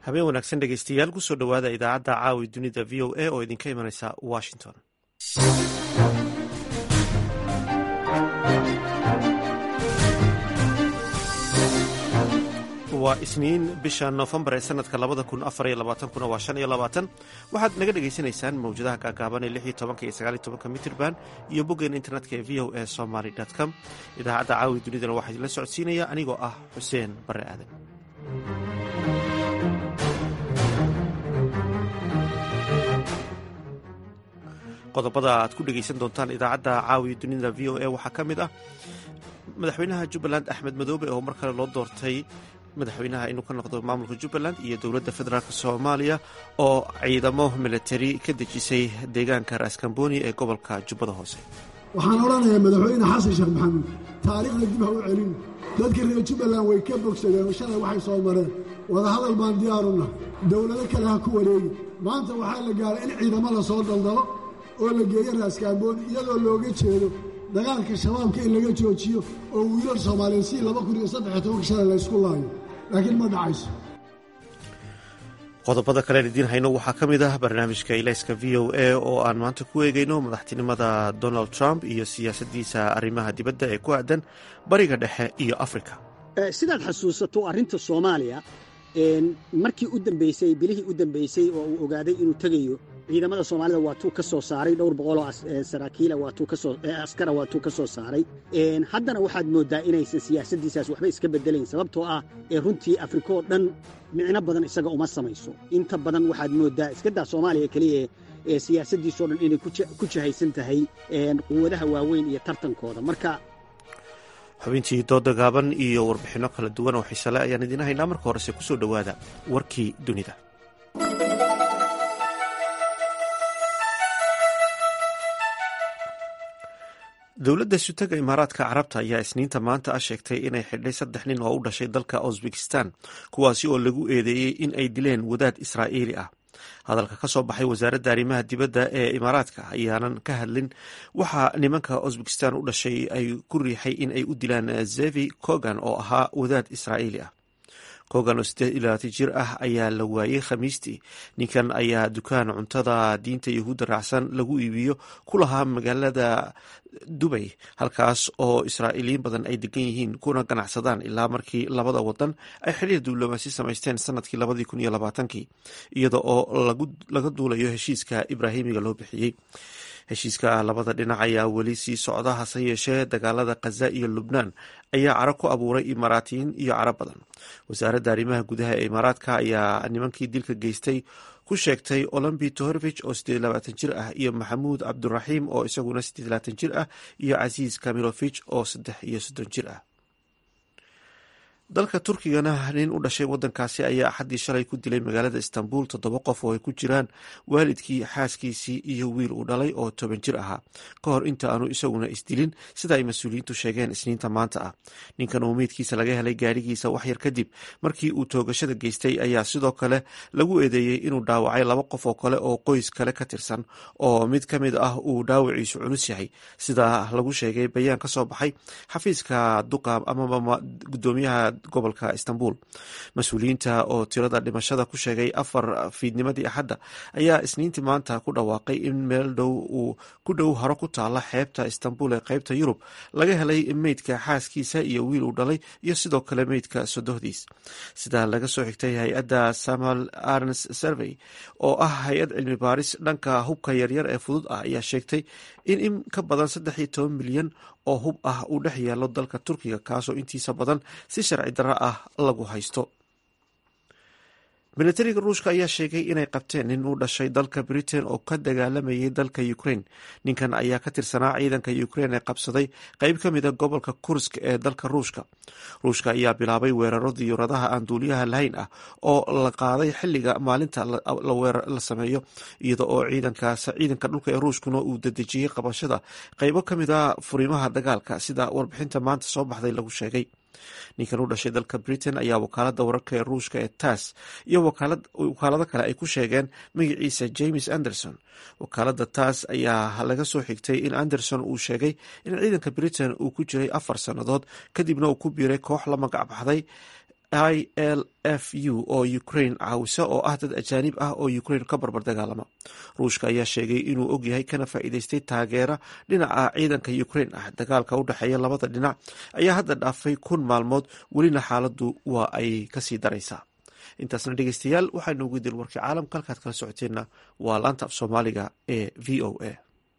habeen wanaagsan dhegeystayaal kusoo dhowaada idaacadda caawi dunida v o a oo idinka imanaysa washington waa isniin bisha noofembar ee sanadka labada kun afar iyo labaatankuna waa shan iyo labaatan waxaad naga dhegaysanaysaan mawjadaha gaagaaban ee lix iyo tobanka iyo sagaal iyo tobanka mitirban iyo boggeen internetka ee v o a somaly com idaacadda caawi dunidana waxaa idinla socodsiinaya anigoo ah xuseen bare aadan qodobada aad ku dhegaysan doontaan idaacadda caawi dunida v o a waxaa ka mid ah madaxweynaha jubbaland axmed madoobe oo mar kale loo doortay madaxweynaha inuu ka noqdo maamulka jubbaland iyo dowladda federaalk soomaaliya oo ciidamo milatari ka dejisay deegaanka raaskambooni ee gobolka jubbada hoose waxaan odhanayaa madaxweyne xasan sheekh maxamuud taariikhda dib ha u celin dadka reer jubbaland way ka bogsadeen oo shalay waxay soo mareen wadahadal baan diyaaruna dowlado kale ha ku wareegi maanta waxaa la gaaray in ciidamo la soo daldalo oo la geeyo raaskambooni iyadoo looga jeedo dagaalka shabaabka in laga joojiyo oo wiilal soomaaliyeed si laba kun iyo saddex iyo tobanka shalay la ysku laayo laakiin ma dhacayso qodobada kalean idiin hayno waxaa ka mid ah barnaamijka ilayska v o a oo aan maanta ku eegayno madaxtinimada donald trump iyo siyaasaddiisa arrimaha dibadda ee ku aadan bariga dhexe iyo afrika sidaad xasuusato arrinta soomaaliya markii u dambaysay bilihii u dambaysay oo uu ogaaday inuu tegayo ciidamada soomaalida waa tuu ka soo saaray dhowr boqoloo saraakiila askara waa tuu ka soo saaray haddana waxaad mooddaa inaysan siyaasaddiisaas waxba iska beddelayn sababtoo ah ee runtii afrika oo dhan micno badan isaga uma samayso inta badan waxaad mooddaa iskadaa soomaaliya keliya ee siyaasaddiisoo dhan inay ku jahaysan tahay quwadaha waaweyn iyo tartankooda marka xubintii dooda gaaban iyo warbixinno kala duwan oo xiisale ayaan idiin haynaa marka horese kusoo dhowaada warkii dunida dowladda sutaga imaaraadka carabta ayaa isniinta maanta ah sheegtay inay xidhay saddex nin oo u dhashay dalka uzbekistan kuwaasi oo lagu eedeeyey in ay dileen wadaad israa'iili ah hadalka ka soo baxay wasaaradda arrimaha dibadda ee imaaraadka ayaanan ka hadlin waxaa nimanka uzbekistan u dhashay ay ku riixay in ay u dilaan zevi kogan oo ahaa wadaad israa'iili ah kogan oo siddeed iyo labaatan jir ah ayaa la waayey khamiistii ninkan ayaa dukaan cuntada diinta yahuudda raacsan lagu iibiyo ku lahaa magaalada dubay halkaas oo israa'iiliyiin badan ay degan yihiin kuna ganacsadaan ilaa markii labada wadan ay xiriir diblomaasi samaysteen sanadkii labadii kun iyo labaatankii iyada oo laga duulayo heshiiska ibraahimiga loo bixiyey heshiiska labada dhinac ayaa weli sii socda hase yeeshee dagaalada khaza iyo lubnaan ayaa caro ku abuuray imaaraatiyiin iyo caro badan wasaaradda arrimaha gudaha ee imaaraadka ayaa nimankii dilka geystay ku sheegtay olombi tohorvich oo siddeed labaatan jir ah iyo maxamuud cabduraxiim oo isaguna siddeed labaatan jir ah iyo casiis kamilovich oo saddex iyo soddon jir ah dalka turkigana nin u dhashay wadankaasi ayaa axaddii shalay ku dilay magaalada istanbul toddoba qof oo ay ku jiraan waalidkii xaaskiisii iyo wiil uu dhalay oo toban jir ahaa ka hor inta aanu isaguna isdilin sida ay mas-uuliyiintu sheegeen isniinta maanta ah ninkan oo meydkiisa laga helay gaarigiisa waxyar kadib markii uu toogashada geystay ayaa sidoo kale lagu eedeeyey inuu dhaawacay laba qof oo kale oo qoys kale ka tirsan oo mid ka mid ah uu dhaawaciisu culus yahay sida lagu sheegay bayaan ka soo baxay xafiiska duqa amaba gudoomiyaha gobolka istanbul mas-uuliyiinta oo tirada dhimashada ku sheegay afar fiidnimadii axadda ayaa isniintii maanta ku dhawaaqay in meel dhow uu ku dhow haro ku taala xeebta istanbul ee qeybta yurub laga helay meydka xaaskiisa iyo wiil uu dhalay iyo sidoo kale meydka sodohdiis sida laga soo xigtay hay-adda samuel arns survey oo ah hay-ad cilmi baaris dhanka hubka yaryar ee fudud ah ayaa sheegtay in in ka badan saddex iyo toban milyan oo hub ah uu dhex yaalo dalka turkiga kaasoo intiisa badan si sharci darro ah lagu haysto militariga ruushka ayaa sheegay inay qabteen nin u dhashay dalka britain oo ka dagaalamayay dalka ukraine ninkan ayaa ka tirsanaa ciidanka ukraine ee qabsaday qeyb ka mida gobolka kursk ee dalka ruushka ruushka ayaa bilaabay weeraro diyuuradaha aan duuliyaha lahayn ah oo la qaaday xiliga maalinta la sameeyo iyada oo ciidanka dhulka ee ruushkuna uu dedejiyey qabashada qeybo ka mid a furimaha dagaalka sida warbixinta maanta soo baxday lagu sheegay ninkan u dhashay dalka britain ayaa wakaalada wararka ee ruushka ee tass iyo wakaalado kale ay ku sheegeen magaciisa james anderson wakaalada tass ayaa laga soo xigtay in anderson uu sheegay in ciidanka britain uu ku jiray afar sannadood kadibna uu ku biiray koox la magac baxday i l f u oo ukraine caawisa oo ah dad ajaanib ah oo ukraine ka barbar dagaalama ruushka ayaa sheegay inuu ogyahay kana faa'iideystay taageera dhinaca ciidanka ukraine ah dagaalka u dhexeeya labada dhinac ayaa hadda dhaafay kun maalmood welina xaaladdu waa ay kasii daraysaa intaasna dhegeystayaal waxaynu ugu dil warkii caalamka halkaad kala socoteenna waa laanta af soomaaliga ee v o a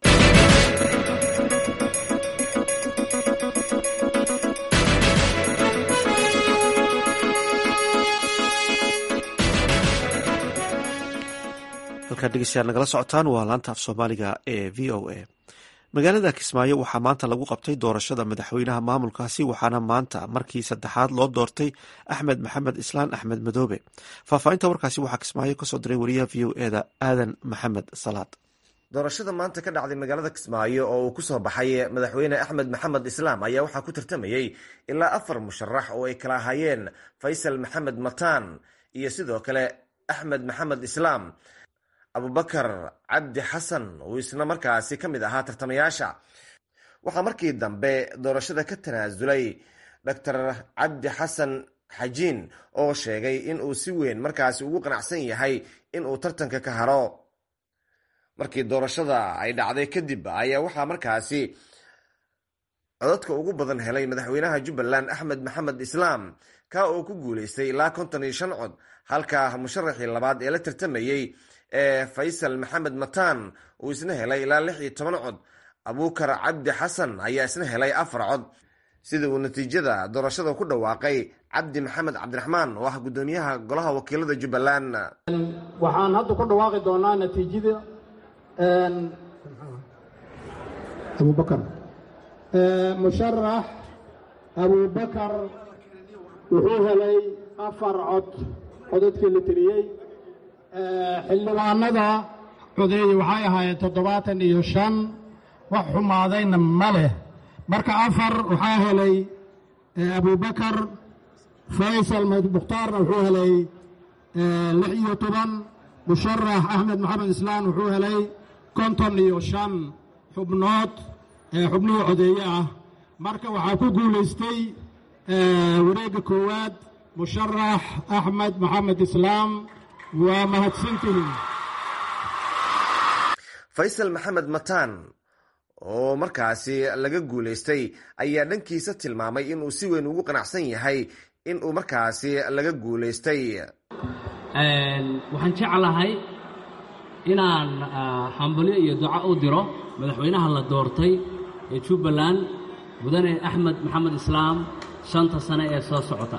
halkaad dhegeystayaal nagala socotaan waa laanta af soomaaliga ee v o a magaalada kismaayo waxaa maanta lagu qabtay doorashada madaxweynaha maamulkaasi waxaana maanta markii saddexaad loo doortay axmed maxamed islaan axmed madoobe faahfaahinta warkaasi waxaa kismaayo kasoo diray wariyaha v o eda aadan maxamed salaad doorashada maanta ka dhacday magaalada kismaayo oo uu kusoo baxay madaxweyne axmed maxamed islaam ayaa waxaa ku tartamayey ilaa afar musharax oo ay kala ahaayeen faysal maxamed mataan iyo sidoo kale axmed maxamed islaam abubakar cabdi xasan uu isna markaasi ka mid ahaa tartamayaasha waxaa markii dambe doorashada ka tanaasulay doctor cabdi xasan xajiin oo sheegay in uu si weyn markaasi ugu qanacsan yahay in uu tartanka ka haro markii doorashada ay dhacday kadib ayaa waxaa markaasi codadka ugu badan helay madaxweynaha jubbaland axmed maxamed islaam ka oo ku guuleystay ilaa konton iyo shan cod halka musharaxii labaad ee la tartamayey ee faysal maxamed mataan uu isna helay ilaa lix iyo toban cod abuukar cabdi xasan ayaa isna helay afar cod sida uu natiijada doorashada ku dhawaaqay cabdi maxamed cabdiraxmaan oo ah guddoomiyaha golaha wakiilada jubbaland waxaan hadda ku dhawaaqi doonaa natiijada abubakar musharax abubakar wuxuu helay afar cod codadkii la tiriyey xildhibaanada codeeye waxay ahaayeen toddobaatan iyo shan wax xumaadayna ma leh marka afar waxaa helay abubakar faysal mukhtaarna wuxuu helay lix iyo toban musharax axmed maxamed islaan wuxuu helay konton iyo shan xubnood xubnihii codeeye ah marka waxaa ku guulaystay wareegga koowaad musharax axmed maxamed islaam waa mahadsantihin faysal maxamed mataan oo markaasi laga guulaystay ayaa dhankiisa tilmaamay inuu si weyn ugu qanacsan yahay in uu markaasi laga guulaystay waxaan jeclahay inaan hambalyo iyo duco u diro madaxweynaha la doortay ee jubbaland mudane axmed maxamed islaam shanta sane ee soo socota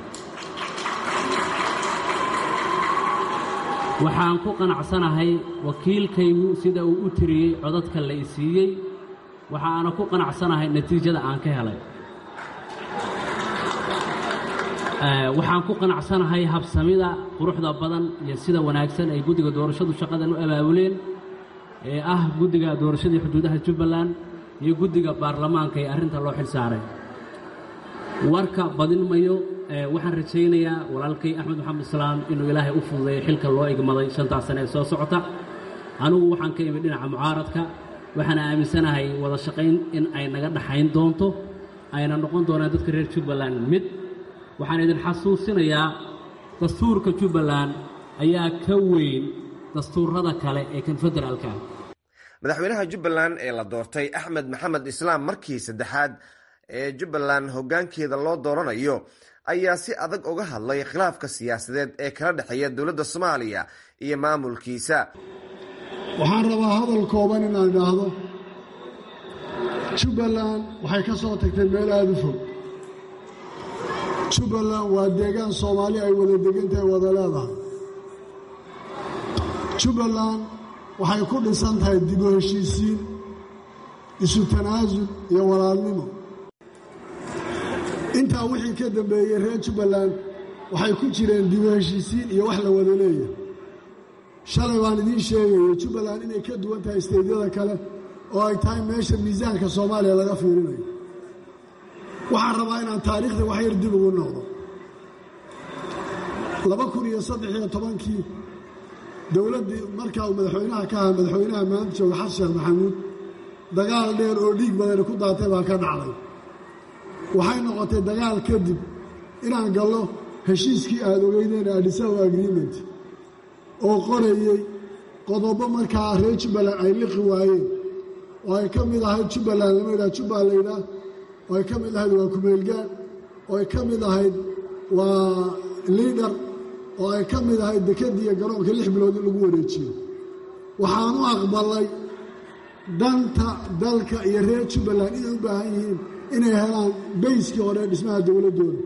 waxaan ku qanacsanahay wakiilkaygu sida uu u tiriyey codadka la i siiyey waxaana ku qanacsanahay natiijada aan ka helay waxaan ku qanacsanahay habsamida quruxda badan iyo sida wanaagsan ay guddiga doorashadu shaqadan u abaabuleen ee ah guddiga doorashadii xuduudaha jubbaland iyo guddiga baarlamaanka ee arrinta loo xil saaray warka badin mayo waxaan rajaynayaa walaalkay axmed maxamed islaam inuu ilaahay u fududeeyo xilka loo igmaday shantaas sane ee soo socota anugu waxaan ka imid dhinaca mucaaradka waxaana aaminsanahay wada shaqayn in ay naga dhaxayn doonto ayna noqon doonaan dadka reer jubbaland mid waxaan idin xasuusinayaa dastuurka jubbaland ayaa ka weyn dastuurada kale ee kan federaalka madaxweynaha jubbaland ee la doortay axmed maxamed islaam markii saddexaad ee jubbaland hoggaankeeda loo dooranayo ayaa si adag uga hadlay khilaafka siyaasadeed ee kala dhexeeya dowladda soomaaliya iyo maamulkiisa waxaan rabaa hadal kooban inaan idhaahdo jubbaland waxay ka soo tagtay meel aada u fog jubbaland waa deegaan soomaali ay wada degantahay wada leedahay jubbaland waxay ku dhisan tahay dib u heshiisiin isu tanaasul iyo walaalnimo intaa wixii ka dambeeyey reer jubbaland waxay ku jireen dib u heshiisiin iyo wax la wada leeyahay shalay baan idiin sheegayo jubbaland inay ka duwan tahay isteydyada kale oo ay tahay meesha miisaanka soomaaliya laga fiirinayo waxaan rabaa inaan taariikhda wax yar dib ugu noqdo laba kun iyo saddex iyo tobankii dowladdii markaa uu madaxweynaha ka ahaa madaxweynaha maanta jooga xasan sheekh maxamuud dagaal dheer oo dhiig badani ku daatay baa ka dhacday waxay noqotay dagaal kadib inaan gallo heshiiskii aada ogeydeen adhisawa agreement oo qorayey qodobo markaa reer jubbaland ay liqi waayeen oo ay ka mid ahayd jubbaland lama yidhaha jubbal laydhaah oo ay ka mid ahayd waa kumeelgaan oo ay ka mid ahayd waa liidhar oo ay ka mid ahayd dekadiiyo garoonka lix bilood in lagu wareejiyo waxaan u aqbalay danta dalka iyo reer jubbaland inay u baahan yihiin inay helaan bayskii hore ee dhismaha dowladdooda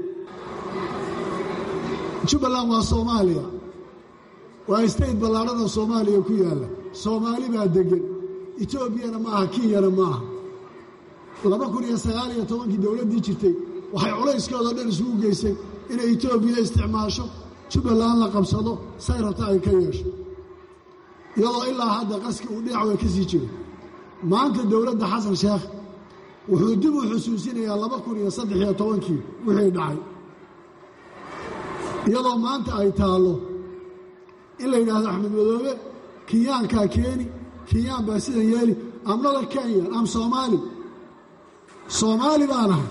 jubbaland waa soomaaliya waa state ballaadhada soomaaliya ku yaalla soomaali baa deggan etoobiyana ma aha kenyana ma aha laba kun iyo sagaal iyo tobankii dowladdii jirtay waxay culayskooda dhan isugu geysay inay etoobiya isticmaasho jubbaland la qabsado say rabta ay ka yeesho iyadoo ilaa hadda qaski uu dhinac way ka sii jiro maanta dowladda xasan sheekh wuxuu dib u xusuusinayaa laba kun iyo saddex iyo tobankii wixii dhacay iyadoo maanta ay taallo in la yidhaahdo axmed madoobe kenyaankaa keeni kenyaan baa sidan yeeli amnada kenyan am soomaali soomaali baan ahay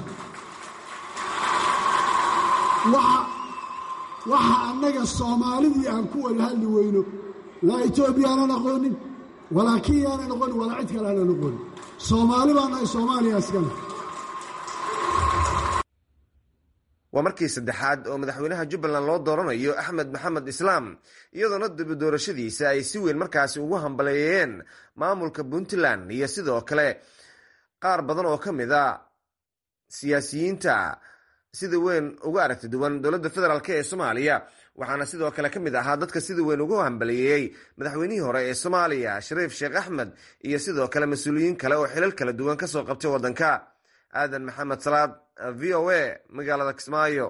waxa annaga soomaalidii aan ku wada hadli weyno laa etoobiya aanan aqoonin walaa kenya aanan aqoonin walaa cid kale aanan aqoonin soomaali baan nahay soomaaliya iskale waa markii saddexaad oo madaxweynaha jubbaland loo dooranayo axmed maxamed islaam iyadoona dibi doorashadiisa ay si weyn markaasi ugu hambaleeyeen maamulka puntland iyo sidoo kale qaar badan oo ka mid a siyaasiyiinta sida weyn uga aragti duwan dowladda federaalk ee soomaaliya waxaana sidoo kale ka mid ahaa dadka sida weyn ugu hambaliyeeyey madaxweynihii hore ee soomaaliya shariif sheekh axmed iyo sidoo kale mas-uuliyiin kale oo xilal kala duwan kasoo qabtay waddanka aadan maxamed salaad v o a magaalada kismaayo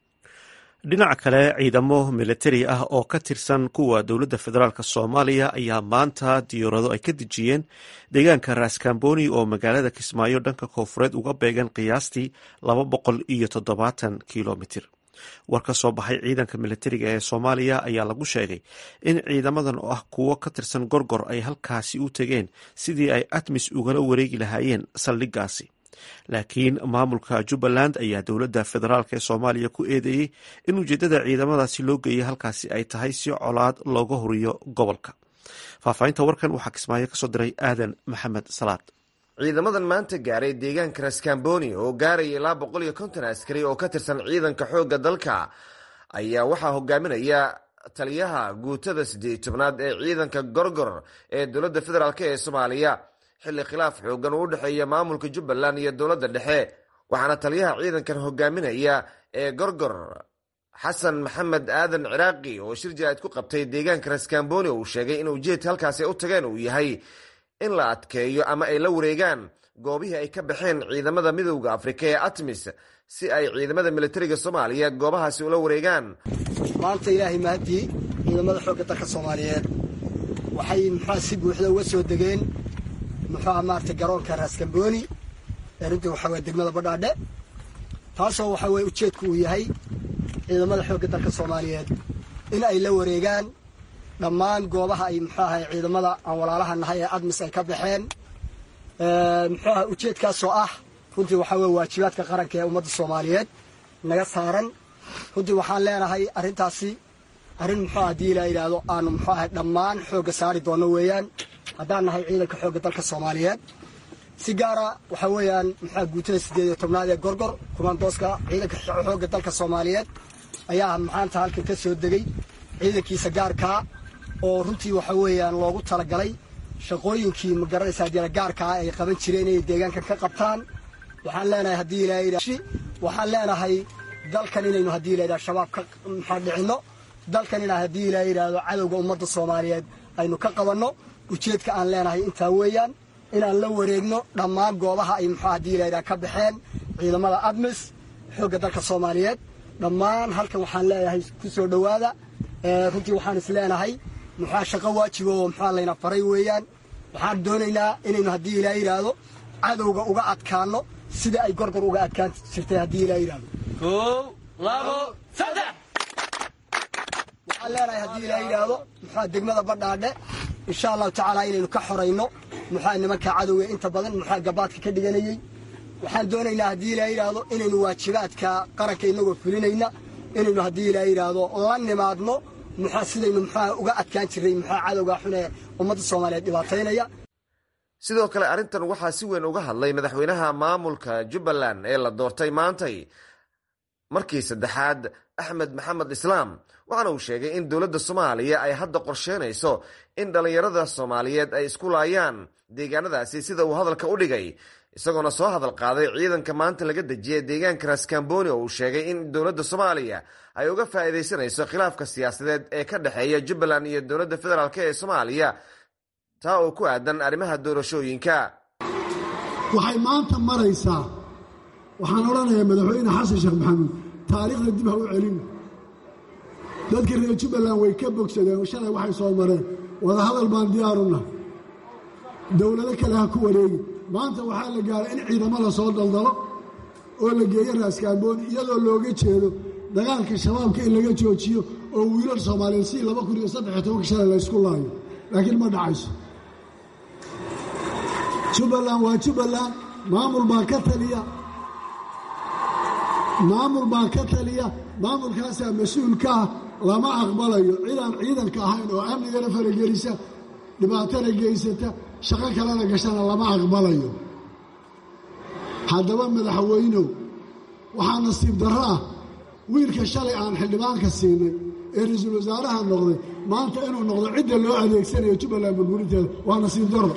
dhinaca kale ciidamo militari ah oo ka tirsan kuwa dowladda federaalk soomaaliya ayaa maanta diyaarado ay ka dejiyeen deegaanka raskamboni oo magaalada kismaayo dhanka koonfureed uga beegan qiyaastii laba boqol iyo toddobaatan kilomitir war ka soo baxay ciidanka militariga ee soomaaliya ayaa lagu sheegay in ciidamadan oo ah kuwo ka tirsan gorgor ay halkaasi u tegeen sidii ay atmis ugala wareegi lahaayeen saldhiggaasi laakiin maamulka jubbaland ayaa dowladda federaalk ee soomaaliya ku eedeeyey in ujeeddada ciidamadaasi loo geeyay halkaasi ay tahay si colaad looga horiyo gobolka faahfaahinta warkan waxaa kismaayo kasoo diray aadan maxamed salaad ciidamadan maanta gaaray deegaanka raskamboni oo gaaraya ilaa boqol iyo konton askari oo ka tirsan ciidanka xoogga dalka ayaa waxaa hogaaminaya taliyaha guutada siddeed tobnaad ee ciidanka gorgor ee dowladda federaalk ee soomaaliya xilli khilaaf xoogan uu u dhexeeya maamulka jubbaland iyo dowladda dhexe waxaana taliyaha ciidankan hogaaminaya ee gorgor xasan maxamed aadan ciraaqi oo shir jaraa'id ku qabtay deegaanka raskamboni uu sheegay in ujeedka halkaasi ay u tageen uu yahay in la adkeeyo ama ay la wareegaan goobihii ay ka baxeen ciidamada midowda afrika ee atmis si ay ciidamada militariga soomaaliya goobahaasi ula wareegaan maanta ilaahay mahadii ciidamada xoogga dalka soomaaliyeed waxay muxua si buuxda uga soo degeen muxuuha maarata garoonka raaskambooni ee runtii waxaa weye degmada badhaadhe taasoo waxaa weye ujeedku uu yahay ciidamada xoogga dalka soomaaliyeed in ay la wareegaan dhammaan goobaha ay muxuu ahay ciidamada aan walaalaha nahay ee admis ay ka baxeen muxuu ahay ujeedkaasoo ah runtii waxaa weye waajibaadka qaranka ee ummadda soomaaliyeed naga saaran runtii waxaan leenahay arrintaasi arrin muxuu haddii la yidhaahdo aanu muxuu ahay dhammaan xoogga saari doonno weeyaan haddaan nahay ciidanka xoogga dalka soomaaliyeed si gaara waxaa weeyaan muxua guutada siddeed iyo tobnaad ee gorgor kumandooska ciidanka xoogga dalka soomaaliyeed ayaa maanta halkan ka soo degay ciidankiisa gaarkaa oo runtii waxa weeyaan loogu talagalay shaqooyinkii ma garanaysaa jira gaarkaa ay qaban jireen inay deegaankan ka qabtaan waxaan leenahay haddii ilaa waxaan leenahay dalkan inaynu haddii la yidhahdo shabaab ka maxaa dhicinno dalkan inaa haddii ilaa yidhaahdo cadowga ummadda soomaaliyeed aynu ka qabanno ujeedka aan leenahay intaa weeyaan inaan la wareegno dhammaan goobaha ay muxuu haddii la yidhaha ka baxeen ciidamada admis xoogga dalka soomaaliyeed dhammaan halkan waxaan leeyahay ku soo dhowaada runtii waxaan is leenahay muxua shaqo waajiba oo muxua layna faray weeyaan waxaan doonaynaa inaynu haddii ilaa yidhaahdo cadowga uga adkaanno sida ay gorgor uga adkaan jirtay haddii ilaa yidhaahdo kow labo saddex waxaan leenahay haddii ilaa yidhaahdo muxua degmada badhaadhe insha allahu tacaala inaynu ka xorayno muxua nimanka cadowga inta badan muxua gabaadka ka dhiganayey waxaan doonaynaa haddii ilaa yidhaahdo inaynu waajibaadka qaranka inagoo fulinayna inaynu haddii ilaa yidhaahdo la nimaadno muxua sidaynu muxua uga adkaan jirray muxua cadowga xun ee ummadda soomaaliyeed dhibaataynaya sidoo kale arrintan waxaa si weyn uga hadlay madaxweynaha maamulka jubbaland ee la doortay maantay markii saddexaad axmed maxamed islaam waxaana uu sheegay in dowladda soomaaliya ay hadda qorsheynayso in dhallinyarada soomaaliyeed ay isku laayaan deegaanadaasi sida uu hadalka u dhigay isagoona soo hadal qaaday ciidanka maanta laga dejiyay deegaanka raskamboni oo uu sheegay in dowladda soomaaliya ay uga faa'iidaysanayso khilaafka siyaasadeed ee ka dhexeeya jubbaland iyo dowladda federaalk ee soomaaliya taa oo ku aadan arrimaha doorashooyinka waxay maanta maraysaa waxaan odhanayaa madaxweyne xasan sheekh maxamuud taariikhda dib ha u celin dadka reer jubbaland way ka bogsadeen shalay waxay soo mareen wadahadal baan diyaaruna dowlado kale ha ku wareegi maanta waxaa la gaaray in ciidamo la soo daldalo oo la geeyo raaskaambooni iyadoo looga jeedo dagaalka shabaabka in laga joojiyo oo wiilal soomaaliyeed si laba kun iyo saddexiyo tobanka shalay la ysku laayo laakiin ma dhacayso jubbaland waa jubbaland maamul baa ka taliya maamul baa ka taliya maamulkaasaa mas-uulka ah lama aqbalayo cidaan ciidanka ahayn oo amnigana faragelisa dhibaatana geysata shaqo kalena gashana lama aqbalayo haddaba madaxweynow waxaa nasiib darro ah wiilka shalay aan xildhibaanka siinay ee ra-iisul wasaaraha noqday maanta inuu noqdo cidda loo adeegsanayo jubbaland burburinteeda waa nasiib darro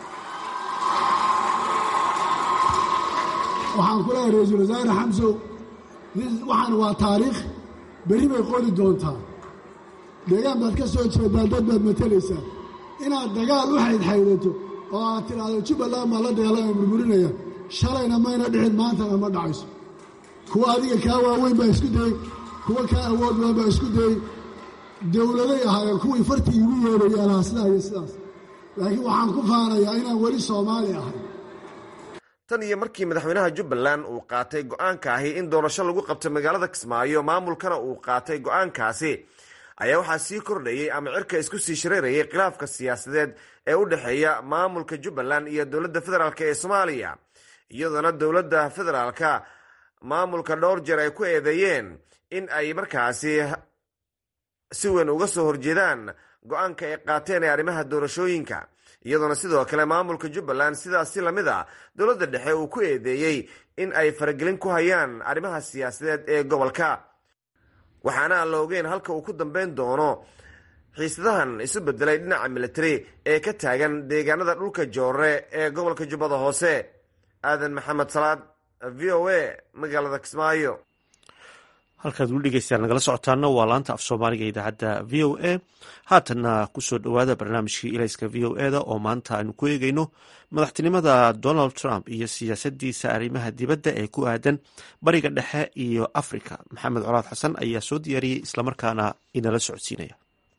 waxaan ku leehay ra-iisul wasaare xamsow waxaan waa taariikh berri bay qori doontaa deegaan baad ka soo jeedaa dad baad matalaysaa inaad dagaal u xaydxaydato oo aad tidhaahdo jubbaland baa la dagaalama burburinaya shalayna mayna dhicin maantana ma dhacayso kuwa adiga kaa waaweyn baa isku dayey kuwa kaa awood badan baa isku dayey dowladay ahaayeen kuwii fartii igu yeedhayeen lahaa sidaa iyo sidaas laakiin waxaan ku faanayaa inaan weli soomaali ahay tan iyo markii madaxweynaha jubbaland uu qaatay go-aanka ahi in doorasho lagu qabto magaalada kismaayo maamulkana uu qaatay go-aankaasi ayaa waxaa sii kordhayey ama cirka isku sii shareerayay khilaafka siyaasadeed ee u dhexeeya maamulka jubbaland iyo dowladda federaalk ee soomaaliya iyadoona dowladda federaalka maamulka dhowr jeer ay ku eedeeyeen in ay markaasi si weyn uga soo horjeedaan go-aanka ay qaateen ee arrimaha doorashooyinka iyadoona sidoo kale maamulka jubbaland sidaas si lamid a dowladda dhexe uu ku eedeeyey in ay faragelin ku hayaan arrimaha siyaasadeed ee gobolka waxaana aan la ogeyn halka uu ku dambeyn doono xiisadahan isu bedelay dhinaca militari ee ka taagan deegaanada dhulka joore ee gobolka jubbada hoose aadan maxamed salaad v o a magaalada kismaayo halkaad weli dhegeystaan nagala socotaana waa laanta af soomaaliga idaacadda v o a haatanna kusoo dhowaada barnaamijkii ilayska v o eda oo maanta aynu ku eegeyno madaxtinimada donald trump iyo siyaasadiisa arrimaha dibadda ee ku aadan bariga dhexe iyo africa maxamed colaad xasan ayaa soo diyaariyey islamarkaana inala socodsiinaya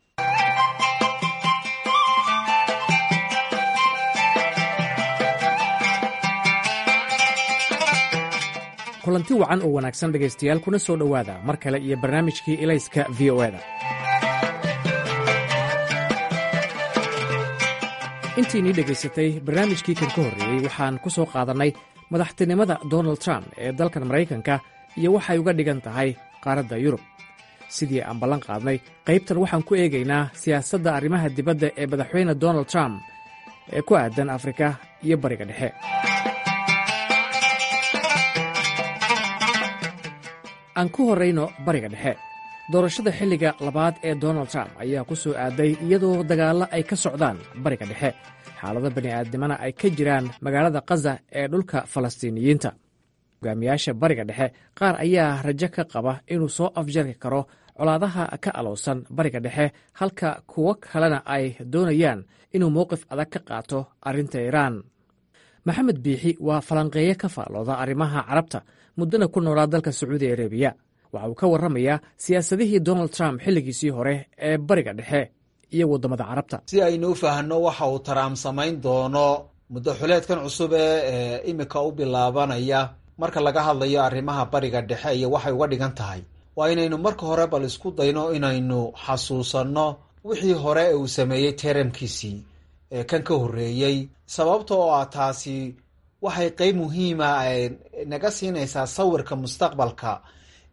kulanti wacan oo wanaagsan dhegaystayaal kuna soo dhowaada mar kale iyo barnaamijkii ilayska v o eda intiinii dhegaysatay barnaamijkii kan ka horreeyey waxaan ku soo qaadannay madaxtinimada donald trump ee dalkan maraykanka iyo waxay uga dhigan tahay qaaradda yurub sidii aan ballan qaadnay qaybtan waxaan ku eegaynaa siyaasadda arrimaha dibadda ee madaxweyne donald trump ee ku aadan afrika iyo bariga dhexe aan ku horrayno bariga dhexe doorashada xilliga labaad ee donald trump ayaa ku soo aaday iyadoo dagaallo ay ka socdaan bariga dhexe xaalado bani'aadnimana ay ka jiraan magaalada kaza ee dhulka falastiiniyiinta hogaamiyaasha bariga dhexe qaar ayaa rajo ka qaba inuu soo afjari karo colaadaha ka alowsan bariga dhexe halka kuwo kalena ay doonayaan inuu mowqif adag ka qaato arrinta iiraan maxamed biixi waa falanqeeye ka faallooda arrimaha carabta muddana ku noolaa dalka sacuudi arabiya waxa uu ka warramayaa siyaasadihii donald trump xilligiisii hore ee bariga dhexe iyo waddamada carabta si aynu u fahanno waxa uu taraam samayn doono muddo xuleedkan cusub ee imika u bilaabanaya marka laga hadlayo arrimaha bariga dhexe iyo waxay uga dhigan tahay waa inaynu marka hore bal isku dayno inaynu xasuusanno wixii hore ee uu sameeyey teramkiisii ee kan ka horreeyey sababta oo ah taasi waxay qeyb muhiima naga siinaysaa sawirka mustaqbalka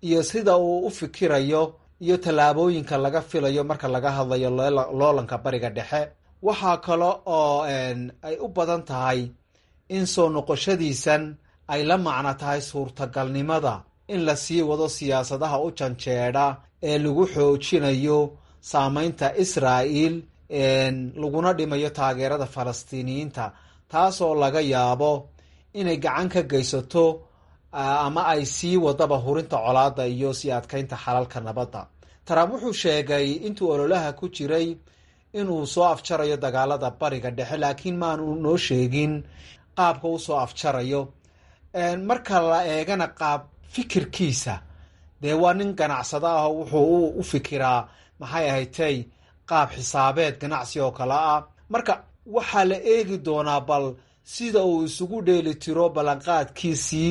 iyo sida uu u fikirayo iyo tallaabooyinka laga filayo marka laga hadlayo loolanka bariga dhexe waxaa kale oo ay u badan tahay in soo noqoshadiisan ay la macno tahay suurtagalnimada in la sii wado siyaasadaha u janjeedha ee lagu xoojinayo saameynta israa'il laguna dhimayo taageerada falastiiniyiinta taasoo laga yaabo inay gacan ka geysato ama ay sii wadaba hurinta colaadda iyo sii adkeynta xalalka nabadda trump wuxuu sheegay intuu ololaha ku jiray inuu soo afjarayo dagaalada bariga dhexe laakiin maanu noo sheegin qaabka uu soo afjarayo marka la eegana qaab fikirkiisa dee waa nin ganacsado ah wuxuu u fikiraa maxay ahatay qaab xisaabeed ganacsi oo kale ah marka waxaa la eegi doonaa bal sida uu isugu dheeli tiro ballanqaadkiisii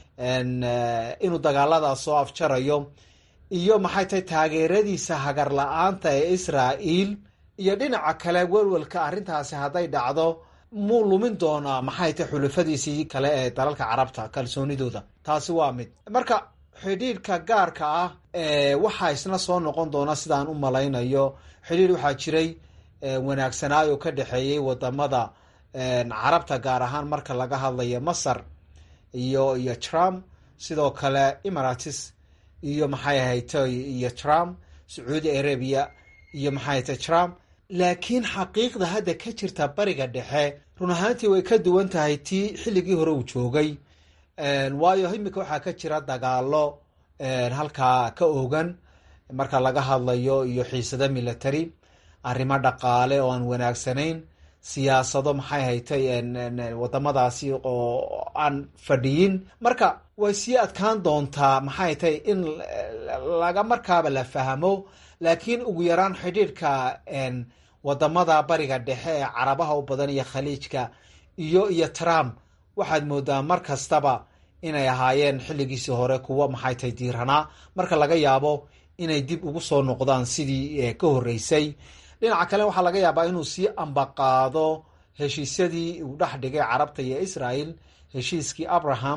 inuu dagaaladaas soo afjarayo iyo maxay tahay taageeradiisa hagar la-aanta ee israa'iil iyo dhinaca kale welwelka arrintaasi hadday dhacdo muu lumin doonaa maxay tahay xulafadiisii kale ee dalalka carabta kalsoonidooda taasi waa mid marka xidhiidhka gaarka ah waxaa isna soo noqon doona sidaan u malaynayo xidhiidh waxaa jiray wanaagsanaayo ka dhexeeyey wadamada carabta gaar ahaan marka laga hadlayo masar iyo iyo trump sidoo kale emirates iyo maxay ahaytay iyo trump sacuudi arabia iyo maxay ahaytay trump laakiin xaqiiqda hadda ka jirta bariga dhexe run ahaantii way ka duwan tahay tii xilligii hore uu joogay waayo imika waxaa ka jira dagaalo halkaa ka ogan marka laga hadlayo iyo xiisado military arrimo dhaqaale oo aan wanaagsanayn siyaasado maxay haytay wadamadaasi oo aan fadhiyin marka way sii adkaan doontaa maxay haytay in laga markaaba la fahmo laakiin ugu yaraan xidhiidhka wadamada bariga dhexe ee carabaha u badan iyo khaliijka iyo iyo trump waxaad moodaa mar kastaba inay ahaayeen xilligiisii hore kuwo maxay tahay diiranaa marka laga yaabo inay dib ugu soo noqdaan sidii ka horreysay dhinaca kale waxaa laga yaabaa inuu sii ambaqaado heshiisyadii uu dhex dhigay carabta iyo israel heshiiskii abraham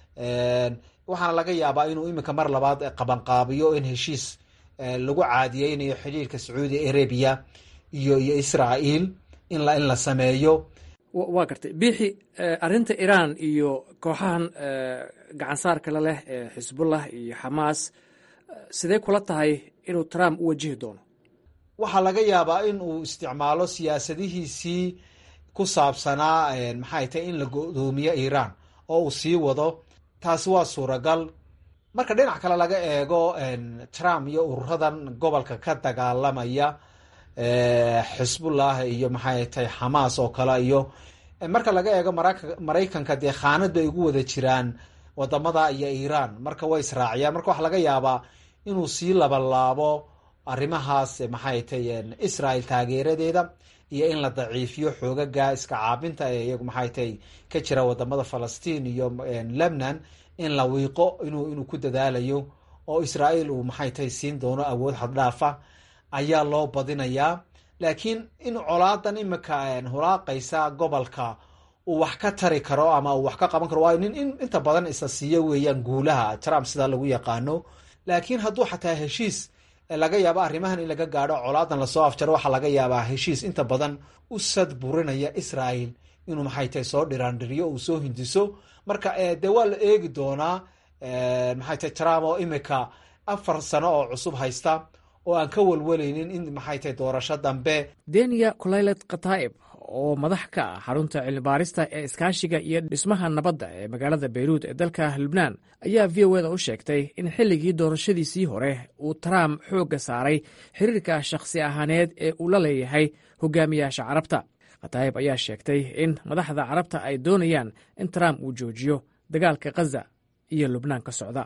waxaana laga yaabaa inuu iminka mar labaad qabanqaabiyo in heshiis lagu caadiyeynayo xidhiirka sacuudi arabia iyo iyo israel in la in la sameeyo waa gartay biixi arrinta iiraan iyo kooxahan gacansaarka la leh ee xisbullah iyo xamaas sidee kula tahay inuu trump u wajihi doono waxaa laga yaabaa in uu isticmaalo siyaasadihiisii ku saabsanaa maxay tahay in la go-doomiyo iiraan oo uu sii wado taasi waa suuragal marka dhinac kale laga eego trump iyo ururadan gobolka ka dagaalamaya xisbullah iyo maxay tahay xamaas oo kale iyo marka laga eego maraykanka dee khaanad bay ugu wada jiraan wadamada iyo iiraan marka way israaciyaan marka waxaa laga yaabaa inuu sii labalaabo arrimahaas maxay tahay israel taageeradeeda iyo in la daciifiyo xoogaga iska caabinta ee iyagu maxay tahay ka jira wadamada falastiin iyo lebnan in la wiiqo inuu inuu ku dadaalayo oo israel uu maxay tahay siin doono awood xaddhaafa ayaa loo badinayaa laakiin in colaadan imika hulaaqaysa gobolka uu wax ka tari karo ama uu wax ka qaban karo waayo nin inta badan isa siiyo weeyaan guulaha trump sidaa lagu yaqaano laakiin hadduu xataa heshiis laga yaabo arrimahan in laga gaadho colaadan lasoo afjaro waxaa laga yaabaa heshiis inta badan u sad burinaya israel inuu maxay tahay soo dhiraandhiriyo uu soo hindiso marka dee waa la eegi doonaa maxay tahay trump oo imika afar sano oo cusub haysta oo aan ka walwalaynin in maxay tahay doorasho dambe deniya kulaylet khataa'ib oo madax ka ah xarunta cilmibaarista ee iskaashiga iyo dhismaha nabadda ee magaalada bayruud ee dalka lubnaan ayaa v o eda u sheegtay in xilligii doorashadiisii hore uu trump xoogga saaray xiriirka shakhsi ahaaneed ee uu la leeyahay hogaamiyaasha carabta khataa'ib ayaa sheegtay in madaxda carabta ay doonayaan in trump uu joojiyo dagaalka khaza iyo lubnaan ka socda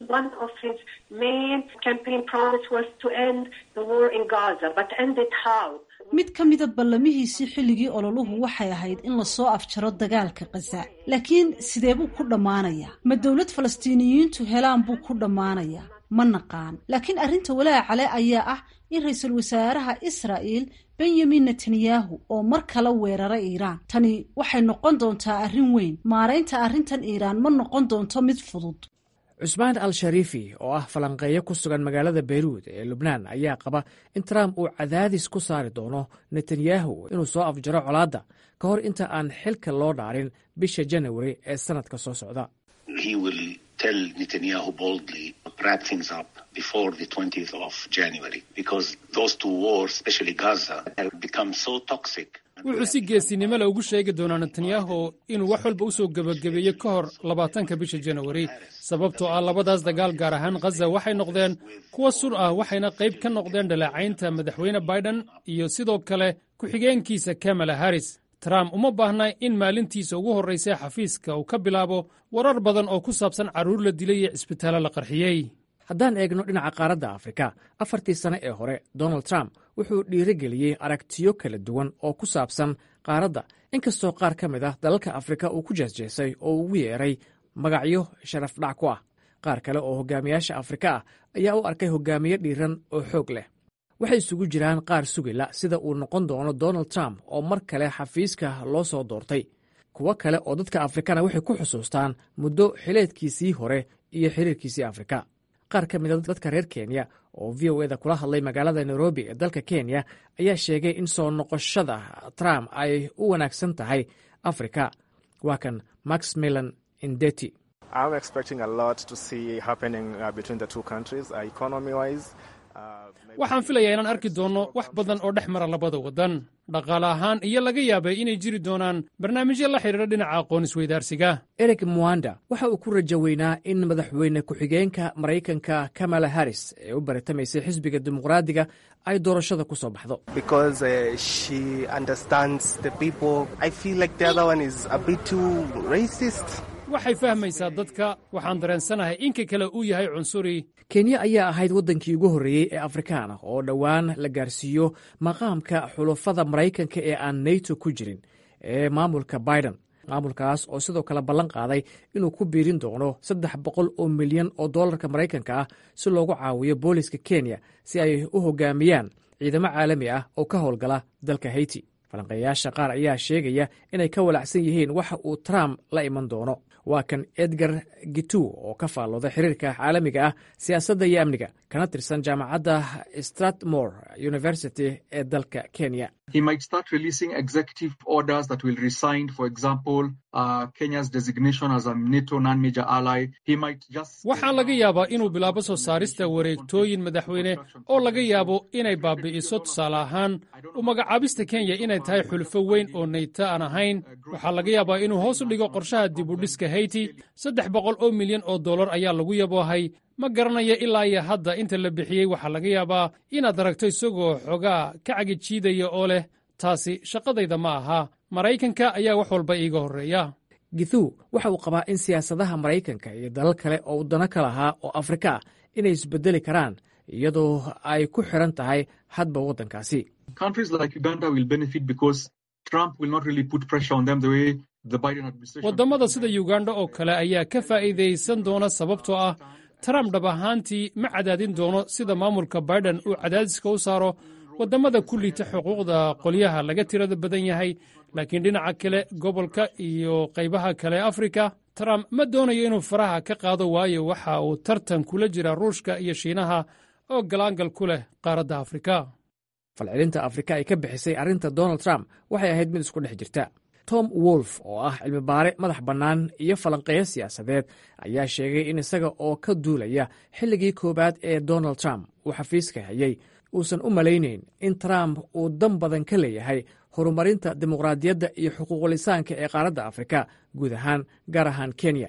mid ka mida ballamihiisii xilligii ololuhu waxay ahayd in lasoo afjaro dagaalka khaza laakiin sidee buu ku dhammaanayaa ma dowlad falastiiniyiintu helaan buu ku dhammaanayaa ma naqaan laakiin arrinta walaacale ayaa ah in ra-iisul wasaaraha israa'il benyamin netanyahu oo mar kale weeraray iiraan tani waxay noqon doontaa arrin weyn maaraynta arrintan iiraan ma noqon doonto mid fudud cusmaan al shariifi oo ah falanqeeyo ku sugan magaalada beyruud ee lubnaan ayaa qaba in trump uu cadaadis ku saari doono netanyahu inuu soo afjaro colaadda ka hor inta aan xilka loo dhaarin bisha janawari ee sannadka soo socda wuxuu si geesinimo le ugu sheegi doonaa netanyahu inuu wax walba u soo gebagabeeyo ka hor labaatanka bisha janawari sababtoo ah labadaas dagaal gaar ahaan khaza waxay noqdeen kuwa sur ah waxayna qayb ka noqdeen dhaleecaynta madaxweyne biden iyo sidoo kale ku-xigeenkiisa kamala harris trump uma baahna in maalintiisa ugu horraysa xafiiska uu ka bilaabo warar badan oo ku saabsan carruur la dilay iyo cisbitaallo la qarxiyey haddaan eegno dhinaca qaaradda afrika afartii sane ee hore donald trump wuxuu dhiirigeliyey aragtiyo kala duwan oo ku saabsan qaaradda inkastoo qaar ka mid ah dalalka afrika uu ku jeesjeesay oo ugu yeeray magacyo sharaf dhac ku ah qaar kale oo hogaamiyaasha afrika ah ayaa u arkay hogaamiye dhiiran oo xoog leh waxay isugu jiraan qaar sugila sida uu noqon doono donald trump oo mar kale xafiiska loo soo doortay kuwo kale oo dadka afrikana waxay ku xusuustaan muddo xileedkiisii hore iyo xiriirkiisii afrika qaar ka mida dadka reer kenya oo v o eda kula hadlay magaalada nairobi ee dalka kenya ayaa sheegay in soo noqoshada trump ay u wanaagsan tahay afrika waa kan max milan indeti waxaan filayaa inaan arki doonno wax badan oo dhex mara labada waddan dhaqaale ahaan iyo laga yaabay inay jiri doonaan barnaamijyo la xidhiidha dhinaca aqoon isweydaarsiga eric mwanda waxa uu ku rajo weynaa in madaxweyne ku-xigeenka maraykanka kamala harris ee u baritamaysay xisbiga dimuqraadiga ay doorashada ku soo baxdo waxay fahmaysaa dadka waxaan dareensanahay inka kale uu yahay cunsuri kenya ayaa ahayd waddankii ugu horreeyey ee afrikaan ah oo dhowaan la gaarsiiyo maqaamka xulafada maraykanka ee aan nato ku jirin ee maamulka biden maamulkaas oo sidoo kale ballan qaaday inuu ku biirin doono saddex boqol oo milyan oo dollarka maraykanka ah si loogu caawiyo booliska kenya si ay u hogaamiyaan ciidamo caalami ah oo ka howlgala dalka hayti falanqeeyaasha qaar ayaa sheegaya inay ka walacsan yihiin waxa uu trump la iman doono waa kan edgar gitu oo ka faallooda xiriirka caalamiga ah siyaasadda iyo amniga kana tirsan jaamacadda stratmore university ee dalka kenya waxaa laga yaabaa inuu bilaabo soo saarista wareegtooyin madaxweyne oo laga yaabo inay baabi'iso tusaale ahaan u magacaabista kenya inay tahay xulfo weyn oo nayto aan ahayn waxaa laga yaabaa inuu hoos u dhigo qorshaha dibudhiska hayti saddex boqol oo milyan oo dollar ayaa lagu yaboohay ma garanayo ilaa iyo hadda inta la bixiyey waxaa laga yaabaa inaad aragto isagoo xogaa ka cagijiidaya oo leh taasi shaqadayda ma aha maraykanka ayaa wax walba iiga horreeya githu waxa uu qabaa in siyaasadaha maraykanka iyo dalal kale oo waddanno ka lahaa oo afrika ah inay isbedeli karaan iyadoo ay ku xiran tahay hadba waddankaasi waddamada sida yuganda oo kale ayaa ka faa'iidaysan doona sababtoo ah trump dhab ahaantii ma cadaadin doono sida maamulka biden uu cadaadiska u saaro waddamada ku liita xuquuqda qolyaha laga tirada badan yahay laakiin dhinaca kale gobolka iyo qaybaha kale afrika trump ma doonayo inuu faraha ka qaado waayo waxa uu tartan kula jira ruushka iyo shiinaha oo galaangal ku leh qaaradda afrika falcelinta afrika ay ka bixisay arrinta donald trump waxay ahayd mid isku dhex jirta tom wolf oo ah cilmibaare madax bannaan iyo falanqeeyo siyaasadeed ayaa sheegay in isaga oo ka duulaya xilligii koowaad ee donald trump uu xafiiska hayay uusan u malaynayn in trump uu dan badan ka leeyahay horumarinta dimuqraadiyadda iyo xuquuqlisaanka ee qaaradda afrika guud ahaan gaar ahaan kenya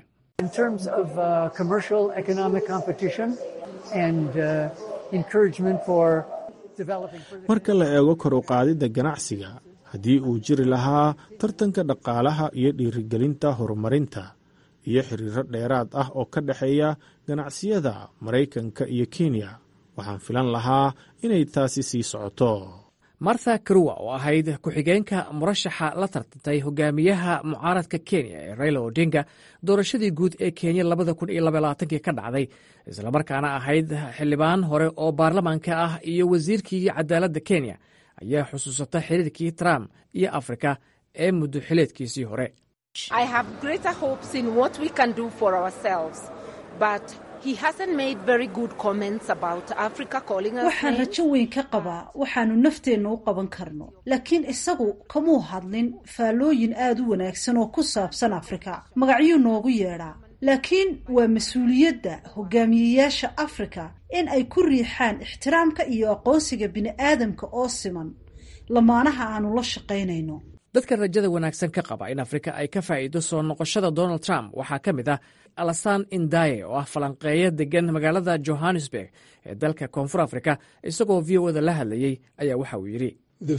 marka la eego kor u qaadidda ganacsiga haddii uu jiri lahaa tartanka dhaqaalaha iyo dhiirigelinta horumarinta iyo xiriiro dheeraad ah oo ka dhexeeya ganacsiyada maraykanka iyo kenya waxaan filan lahaa inay taasi sii socoto martha karuwa oo ahayd ku-xigeenka murashaxa la tartantay hogaamiyaha mucaaradka kenya ee raila odinga doorashadii guud ee kenya labada kun iyo labaaaatankii ka dhacday islamarkaana ahayd xildhibaan hore oo baarlamaanka ah iyo wasiirkii cadaaladda kenya ayaa xusuusata xiriirkii trump iyo afrika ee muddo xileedkiisii hore waxaan rajo weyn ka qabaa waxaanu nafteenna u qaban karno laakiin isagu kamuu hadlin faallooyin aada u wanaagsan oo ku saabsan afrika magacyuu noogu yeedhaa laakiin waa mas-uuliyadda hogaamiyeyaasha afrika in ay ku riixaan ixtiraamka iyo aqoonsiga bini'aadamka oo siman lamaanaha aanu la shaqaynayno dadka rajada wanaagsan ka qaba in afrika ay ka faa'iido soo noqoshada donald trump waxaa ka mid ah alasan indaye oo ah falanqeeyo degan magaalada johannesburg ee dalka koonfur afrika isagoo v o da la hadlayey ayaa waxa uu yidhi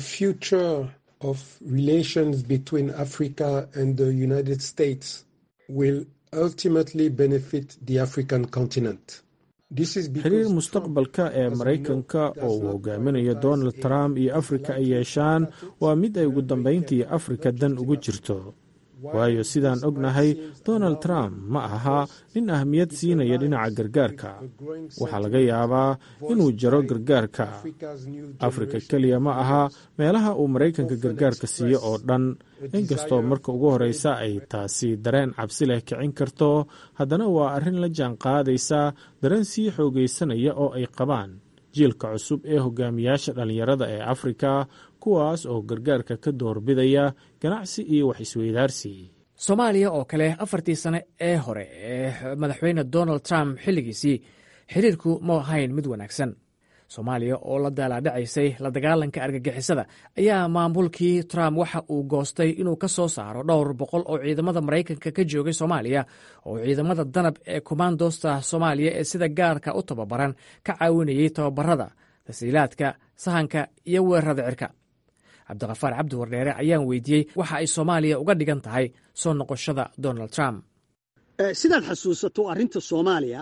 xiriir mustaqbalka ee maraykanka oo uu hogaaminayo donald trump iyo afrika ay yeeshaan waa mid ay ugu dambayntii afrika dan ugu jirto waayo sidaan ognahay donald trump ma aha nin ahmiyad siinaya dhinaca gargaarka waxaa laga yaabaa inuu jaro gargaarka afrika keliya ma aha meelaha uu maraykanka gargaarka siiyo oo dhan inkastoo marka ugu horreysa ay taasi dareen cabsi leh kicin karto haddana waa arrin la jaan qaadaysa dareen sii xoogaysanaya oo ay qabaan jiilka cusub ee hogaamiyaasha dhallinyarada ee afrika kuwaas oo gargaarka ka doorbidaya ganacsi iyo wax isweydaarsi soomaaliya oo kale afartii sane ee hore ee madaxweyne donald trump xilligiisii xiriirku ma ahayn mid wanaagsan soomaaliya oo la daalaadhacaysay la dagaalanka argagixisada ayaa maamulkii trump waxa uu goostay inuu ka soo saaro dhowr boqol oo ciidamada maraykanka ka joogay soomaaliya oo ciidamada danab ee kommandosta soomaaliya ee sida gaarka u tababaran ka caawinayay tababarada tasiilaadka sahanka iyo weerarada cirka cabdikafaar cabdi wardheere ayaan weydiiyey waxa ay soomaaliya uga dhigan tahay soo noqoshada donald trump sidaad xasuusato arrinta soomaaliya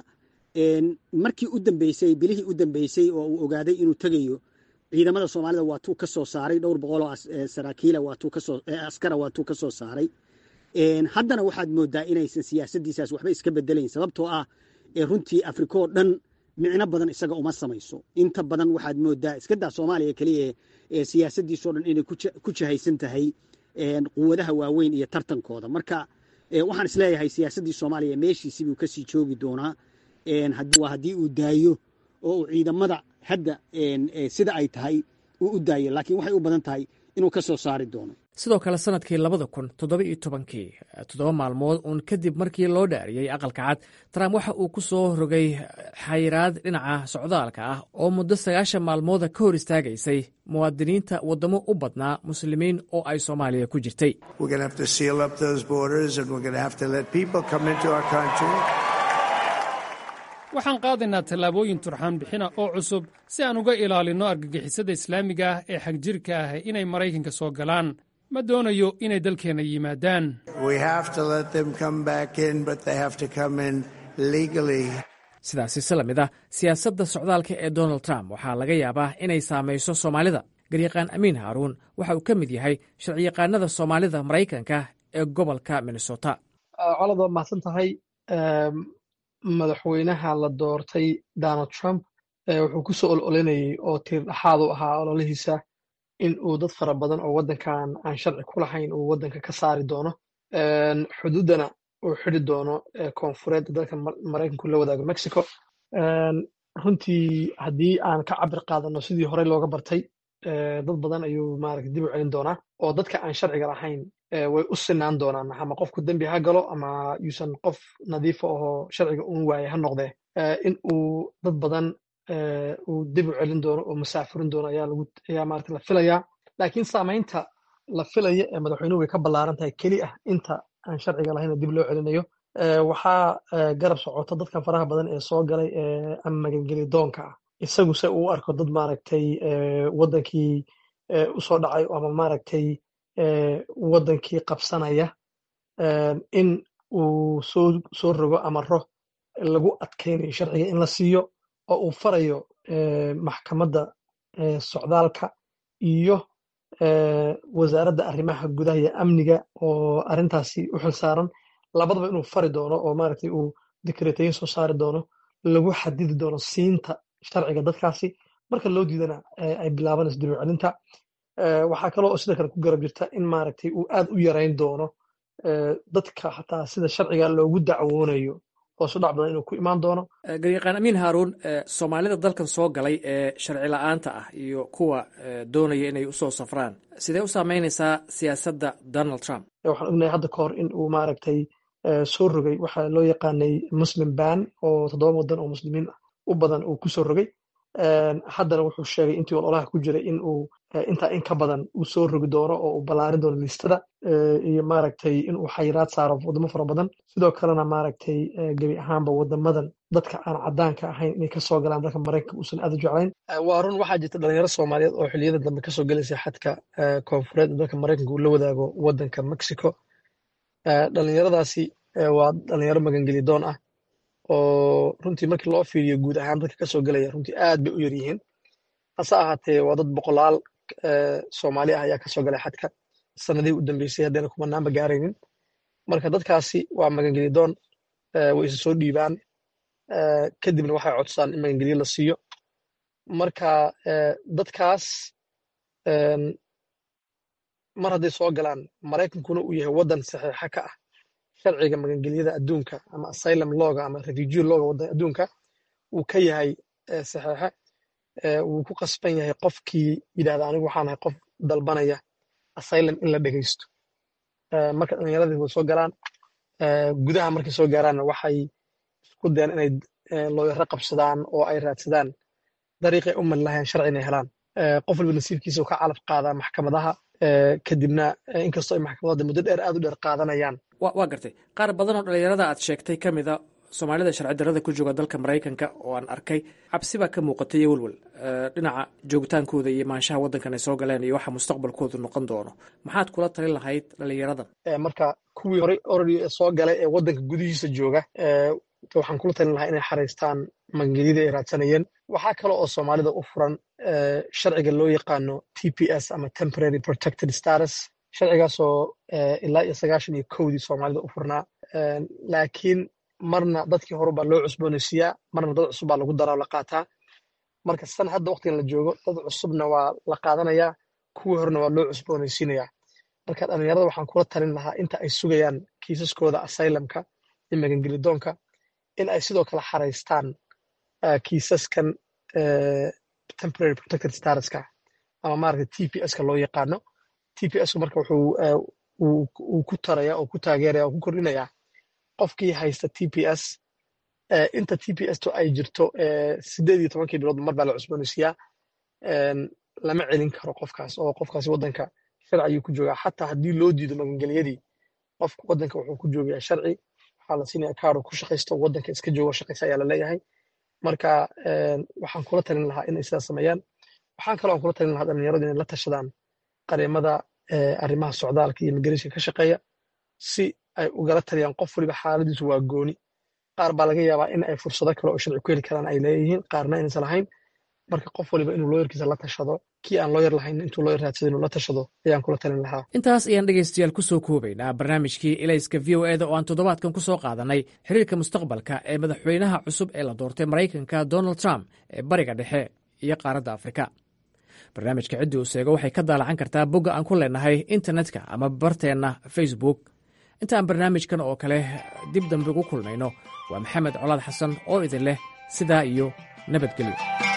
markii u dambeysay bilihii u dambeysay oo uu ogaaday inuu tegayo ciidamada soomaalida waatuu ka soo saaray dhowr boqol oo saraakiila askara waatuu ka soo saaray haddana waxaad moodaa inaysan siyaasaddiisaas waxba iska bedelayn sababtoo ah runtii afrika oo dhan micno badan isaga uma samayso inta badan waxaad moodaa iskadaa soomaaliya keliya siyaasadiisoo dhan inay ku jahaysan tahay quwadaha waaweyn iyo tartankooda marka waxaan isleeyahay siyaasaddii soomaaliya meeshiisii buu kasii joogi doonaa waa haddii uu daayo oo uu ciidamada hadda sida ay tahay uu u daayo laakiin waxay u badan tahay inuu ka soo saari doono sidoo kale sanadkii labada kun toddoba iyo tobankii toddoba maalmood uun kadib markii loo dhaariyey aqalka cad trump waxa uu ku soo rogay xayiraad dhinaca socdaalka ah oo muddo sagaashan maalmooda ka hor istaagaysay muwaadiniinta waddamo u badnaa muslimiin oo ay soomaaliya ku jirtay waxaan qaadaynaa tallaabooyin turxaan bixina oo cusub si aan uga ilaalinno argagixisada islaamiga ah ee xagjirka ah inay maraykanka soo galaan ma doonayo inay dalkeenna yimaadaan sidaasi si la mid ah siyaasadda socdaalka ee donald trump waxaa laga yaabaa inay saamayso soomaalida garyaqaan amiin haaruun waxa uu ka mid yahay sharciyaqaanada soomaalida maraykanka ee gobolka minnesota colad waa mahadsan tahay madaxweynaha la doortay donald trump wuxuu ku soo ololinayay oo tiir dhaxaad u ahaa ololihiisa in uu dad fara badan oo waddankan aan sharci ku lahayn uu waddanka ka saari doono xuduuddana uu xidi doono koonfureed dalka maraykanku la wadaago mexico runtii haddii aan ka cabir qaadano sidii horey looga bartay dad badan ayuu maarata dib u celin doonaa oo dadka aan sharciga lahayn way u sinaan doonaan ama qofku dembi ha galo ama yuusan qof nadiifa ahoo sharciga uun waaye ha noqdee in uu dad badan uu dib u celin doono oo masaafurin doono ayaa lagu ayaa maarata la filayaa laakiin saamaynta la filaya ee madaxweynuhu way ka ballaaran tahay keli ah inta aan sharciga lahayn dib loo celinayo waxaa garab socota dadka faraha badan ee soo galay ama magangeli doonka ah isagu se uu arko dad maaragtay waddankii usoo dhacay ama maaragtay waddankii qabsanaya in uu soo soo rogo amaro lagu adkaynayo sharciga in la siiyo oo uu farayo maxkamadda socdaalka iyo wasaaradda arrimaha gudaha iyo amniga oo arrintaasi u xil saaran labadaba inuu fari doono oo maaragtay uu dikreetayin soo saari doono lagu xadidi doono siinta sharciga dadkaasi marka loo diidana ay bilaabanayso dib u celinta waxaa kaloo sidoo kale ku garab jirta in maaragtay uu aad u yarayn doono dadka xataa sida sharciga loogu dacwoonayo hoos u dhac badan inuu ku imaan doono garyaqaan amiin haaruun soomaalida dalkan soo galay ee sharci la-aanta ah iyo kuwa doonaya inay usoo safraan sidee u saameynaysaa siyaasadda donald trump waxaan ognahay hadda ka hor in uu maaragtay soo rogay waxaa loo yaqaanay muslim ban oo toddoba wadan oo muslimiin u badan uu kusoo rogay haddana wuxuu sheegay intii ololaha ku jiray in uu intaa in ka badan uu soo rogi doono oo uu ballaarin doono liistada iyo maaragtay in uu xayiraad saaro wadamo fara badan sidoo kalena maaragtay gebi ahaanba wadamadan dadka aan caddaanka ahayn inay kasoo galaan dalka maraykanka uusan aad u jeclayn waa run waxaa jirta dhalinyaro soomaaliyeed oo xilliyada dambe kasoo gelaysa xadka koonfureed ee dalka maraykanka uu la wadaago wadanka mexico dhalinyaradaasi waa dhalinyaro magangeli doon ah oo runtii markii loo fiiriyo guud ahaan dadka kasoo gelaya runtii aad bay u yar yihiin hase ahaatee waa dad boqolaal soomaali ah ayaa kasoo galay xadka sanadihii u dambeysay haddayna kumanaanba gaaraynin marka dadkaasi waa magangeli doon way isa soo dhiibaan kadibna waxay codsadaan in magangelyo la siiyo marka dadkaas mar hadday soo galaan maraykankuna uu yahay waddan saxiixa ka ah sharciga magangelyada adduunka ama asylum loga ama refugee loga waddan adduunka uu ka yahay saxiixe wuu ku qasban yahay qofkii yidhahda anigu waxaan ahay qof dalbanaya asylum in la dhegeysto marka dhallinyaradii way soo galaan gudaha markay soo gaaraanna waxay isku dayaan inay looyaro qabsadaan oo ay raadsadaan dariiqay u mali lahayn sharci inay helaan qof walba nasiibkiisa ka calaf qaadaa maxkamadaha kadibna inkastoo ay maxkamadada muddo dheer aad u dheer qaadanayaan waa gartay qaar badan oo dhalinyarada aad sheegtay ka mida soomaalida sharci darrada ku jooga dalka maraykanka oo aan arkay cabsi baa ka muuqatay iyo welwel dhinaca joogitaankooda iyo maanshaha waddankan ay soo galeen iyo waxa mustaqbalkoodu noqon doono maxaad kula talin lahayd dhalinyaradan marka kuwii horey oradi soo galay ee waddanka gudihiisa jooga waxaan kula talin lahaa inay xaraystaan magangelyadii ay raadsanayeen waxaa kale oo soomaalida u furan sharciga loo yaqaano t p s ama temporary protected status sharcigaasoo ilaa iyo sagaashan iyo kowdii soomaalida u furnaa laakiin marna dadkii hore baa loo cusboonaysiiyaa marna dad cusub baa lagu daraa oo la qaataa marka san hadda waqtigan la joogo dad cusubna waa la qaadanayaa kuwii horena waa loo cusboonaysiinayaa marka dhallinyarada waxaan kula talin lahaa inta ay sugayaan kiisaskooda asylumka iyo magangelidoonka in ay sidoo kale xaraystaan kiisaskan temporary protected statuska ama maaragta t p s ka loo yaqaano t p s marka wuxuu uu ku taraya oo ku taageeraya oo ku kordhinaya qofkii haysta t p s inta t p s to ay jirto sideed iyo tobankii bilood mar baa la cusboonaysiiyaa lama celin karo qofkaas oo qofkaasi waddanka sharci ayuu ku joogaa xataa haddii loo diido magangelyadii qofka waddanka wuxuu ku joogayaa sharci waxaa la siinaya kaaro ku shaqaysto waddanka iska joogo shaqaysa ayaa la leeyahay marka waxaan kula talin lahaa inay sidaas sameeyaan waxaan kaloo aan kula talin lahaa dhalinyaradu inay la tashadaan qareemada arrimaha socdaalka iyo migratiinka ka shaqeeya si ay ugala taliyaan qof waliba xaaladiisu waa gooni qaar baa laga yaabaa in ay fursado kale oo sharci ku heli karaan ay leeyihiin qaarna inaysan lahayn marka qof waliba inuu looyarkiisa la tashado kii aan looyar lahayn intuu looyar raadsado inuu la tashado ayaan kula talin lahaa intaas ayaan dhegaystayaal ku soo koobaynaa barnaamijkii ilayska v o eda oo aan toddobaadkan ku soo qaadanay xiriirka mustaqbalka ee madaxweynaha cusub ee la doortay maraykanka donald trump ee bariga dhexe iyo qaaradda afrika barnaamijka ciddii uu seego waxay ka daalacan kartaa bogga aan ku leenahay internetka ama barteenna facebook intaan barnaamijkan oo kale dib dambe ugu kulmayno waa maxamed colaad xasan oo idin leh sidaa iyo nabadgelyo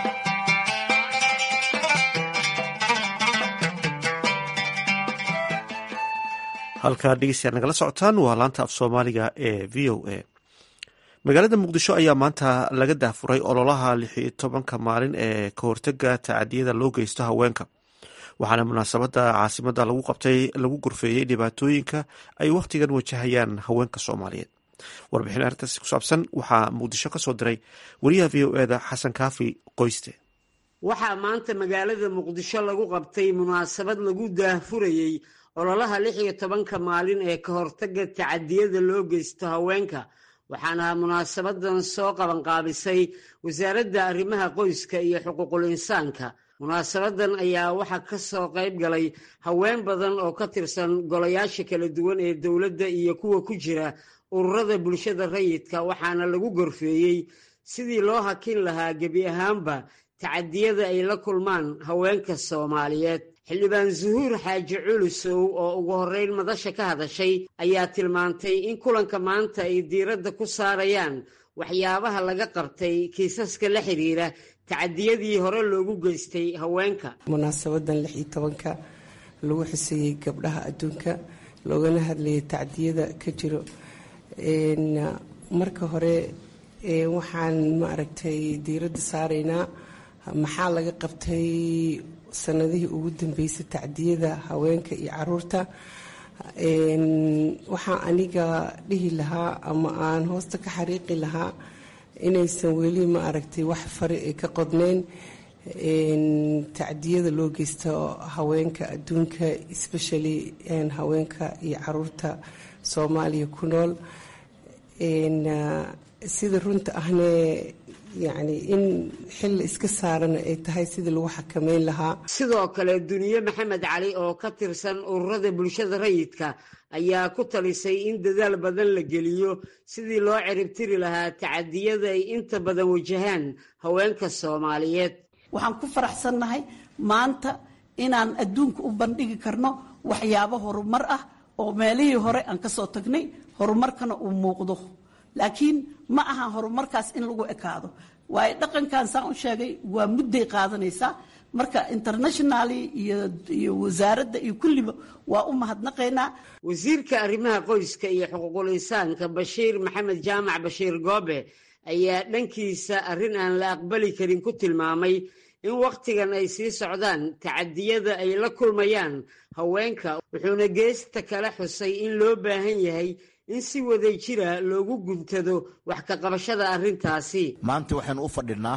halkaa dhegeystayaal nagala socotaan waa laanta af soomaaliga ee v o a magaalada muqdisho ayaa maanta laga daafuray ololaha lix iyo tobanka maalin ee ka hortega tacadiyada loo geysto haweenka waxaana munaasabada caasimada lagu qabtay lagu gorfeeyey dhibaatooyinka ay wakhtigan wajahayaan haweenka soomaaliyeed warbixin arrintaasi ku saabsan waxaa muqdisho ka soo diray wariyaha v o eda xasan kaafi qoyste waxaa maanta magaalada muqdisho lagu qabtay munaasabad lagu daahfurayey ololaha lix iyo tobanka maalin ee ka hortaga tacadiyada loo geysto haweenka waxaana munaasabadan soo qabanqaabisay wasaaradda arrimaha qoyska iyo xuquuqul insaanka munaasabadan ayaa waxaa ka soo qayb galay haween badan oo ka tirsan golayaasha kala duwan ee dowladda iyo kuwa ku jira ururada bulshada rayidka waxaana lagu gorfeeyey sidii loo hakin lahaa gebi ahaanba tacadiyada ay la kulmaan haweenka soomaaliyeed xildhibaan zuhuur xaaji culusow oo ugu horreyn madasha ka hadashay ayaa tilmaantay in kulanka maanta ay diiradda ku saarayaan waxyaabaha laga qabtay kiisaska la xiriira tacadiyadii hore loogu geystay haweenka munaasabadan lix iyo tobanka lagu xuseeyey gabdhaha adduunka loogana hadlayay tacdiyada ka jiro marka hore waxaan maaragtay diiradda saaraynaa maxaa laga qabtay sanadihii ugu dambeysay tacdiyada haweenka iyo caruurta waxaan aniga dhihi lahaa ama aan hoosta ka xariiqi lahaa inaysan weli ma aragtay wax fari ay ka qodneyn tacdiyada loo geysto haweenka adduunka especially haweenka iyo caruurta soomaaliya ku nool sida runta ahne yacni in xil iska saarana ay tahay sidii lagu xakameyn lahaa sidoo kale duniye maxamed cali oo ka tirsan ururada bulshada rayidka ayaa ku talisay in dadaal badan la geliyo sidii loo ciribtiri lahaa tacadiyada ay inta badan wajahaan haweenka soomaaliyeed waxaan ku faraxsannahay maanta inaan adduunka u bandhigi karno waxyaabo horumar ah oo meelihii hore aan ka soo tagnay horumarkana uu muuqdo laakiin ma aha horumarkaas in lagu ekaado waayo dhaqankan saan u sheegay waa mudday qaadanaysaa marka internationally iyo wasaaradda iyo kulliba waa u mahadnaqaynaa wasiirka arrimaha qoyska iyo xuquuqul insaanka bashiir maxamed jaamac bashiir goobe ayaa dhankiisa arrin aan la aqbali karin ku tilmaamay in wakhtigan ay sii socdaan tacadiyada ay la kulmayaan haweenka wuxuuna geesta kala xusay in loo baahan yahay in si waday jira loogu guntado wax ka qabashada arrintaasi maanta waxaynu u fadhinaa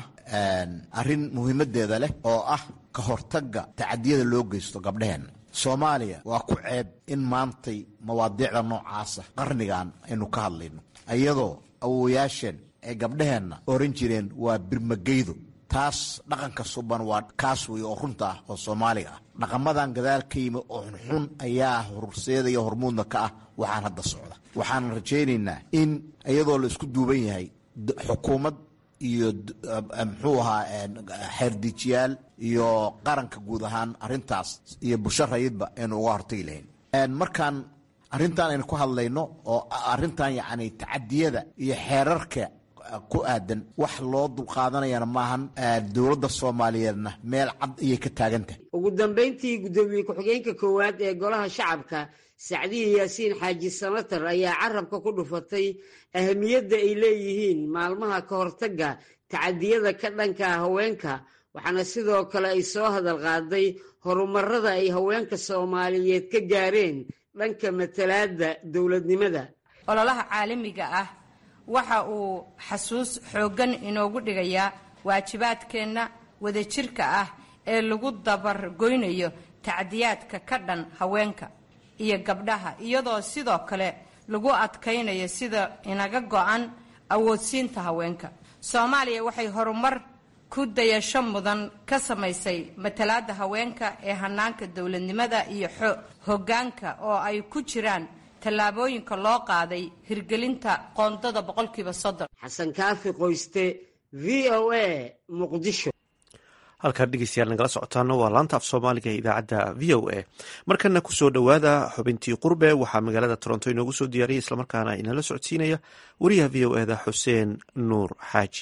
arrin muhiimadeeda leh oo ah ka hortagga tacadiyada loo geysto gabdhaheenna soomaaliya waa ku ceeb in maantay mawaadiicda noocaasa qarnigan aynu ka hadlayno iyadoo awowayaasheen ay gabdhaheenna oran jireen waa birmageydo taas dhaqanka suban waa kaas wey oo runta ah oo soomaaliga ah dhaqamadan gadaal ka yimi oo xunxun ayaa horseedaya hormuudna ka ah waxaan hadda socda waxaan rajaynaynaa in iyadoo la isku duuban yahay xukuumad iyo muxuu ahaa xeerdijiyaal iyo qaranka guud ahaan arintaas iyo bulsho rayidba aynu uga hortagi lahayn markaan arrintan aynu ku hadlayno oo arrintan yacni tacadiyada iyo xeerarka ku aadan wax loo dulqaadanayana maahan dowladda soomaaliyeedna meel cad ayay ka taagan tahay ugu dambayntii guddoomiye ku-xigeenka koowaad ee golaha shacabka sacdiya yaasiin xaaji samatar ayaa carabka ku dhufatay ahamiyadda ay leeyihiin maalmaha ka hortagga tacadiyada ka dhanka haweenka waxaana sidoo kale ay soo hadal qaaday horumarada ay haweenka soomaaliyeed ka gaareen dhanka matalaadda dowladnimada ololaha caalamiga ah waxa uu xasuus xooggan inoogu dhigayaa waajibaadkeenna wadajirka ah ee lagu dabargoynayo tacdiyaadka ka dhan haweenka iyo gabdhaha iyadoo sidoo kale lagu adkaynayo sida inaga go-an awoodsiinta haweenka soomaaliya waxay horumar ku dayasho mudan ka samaysay matalaadda haweenka ee hanaanka dowladnimada iyo hoggaanka oo ay ku jiraan tallaabooyinka loo qaaday hirgelinta qoondada boqolkiiba soddon xasan kaafi qoyste v o a muqdisho halkaan dhegeystayaal nagala socotaana waa laanta af soomaaliga ee idaacadda v o a markana kusoo dhowaada xubintii qurbe waxaa magaalada toronto inoogu soo diyaariyay islamarkaana inala socodsiinaya wariyaha v o eda xuseen nuur xaaji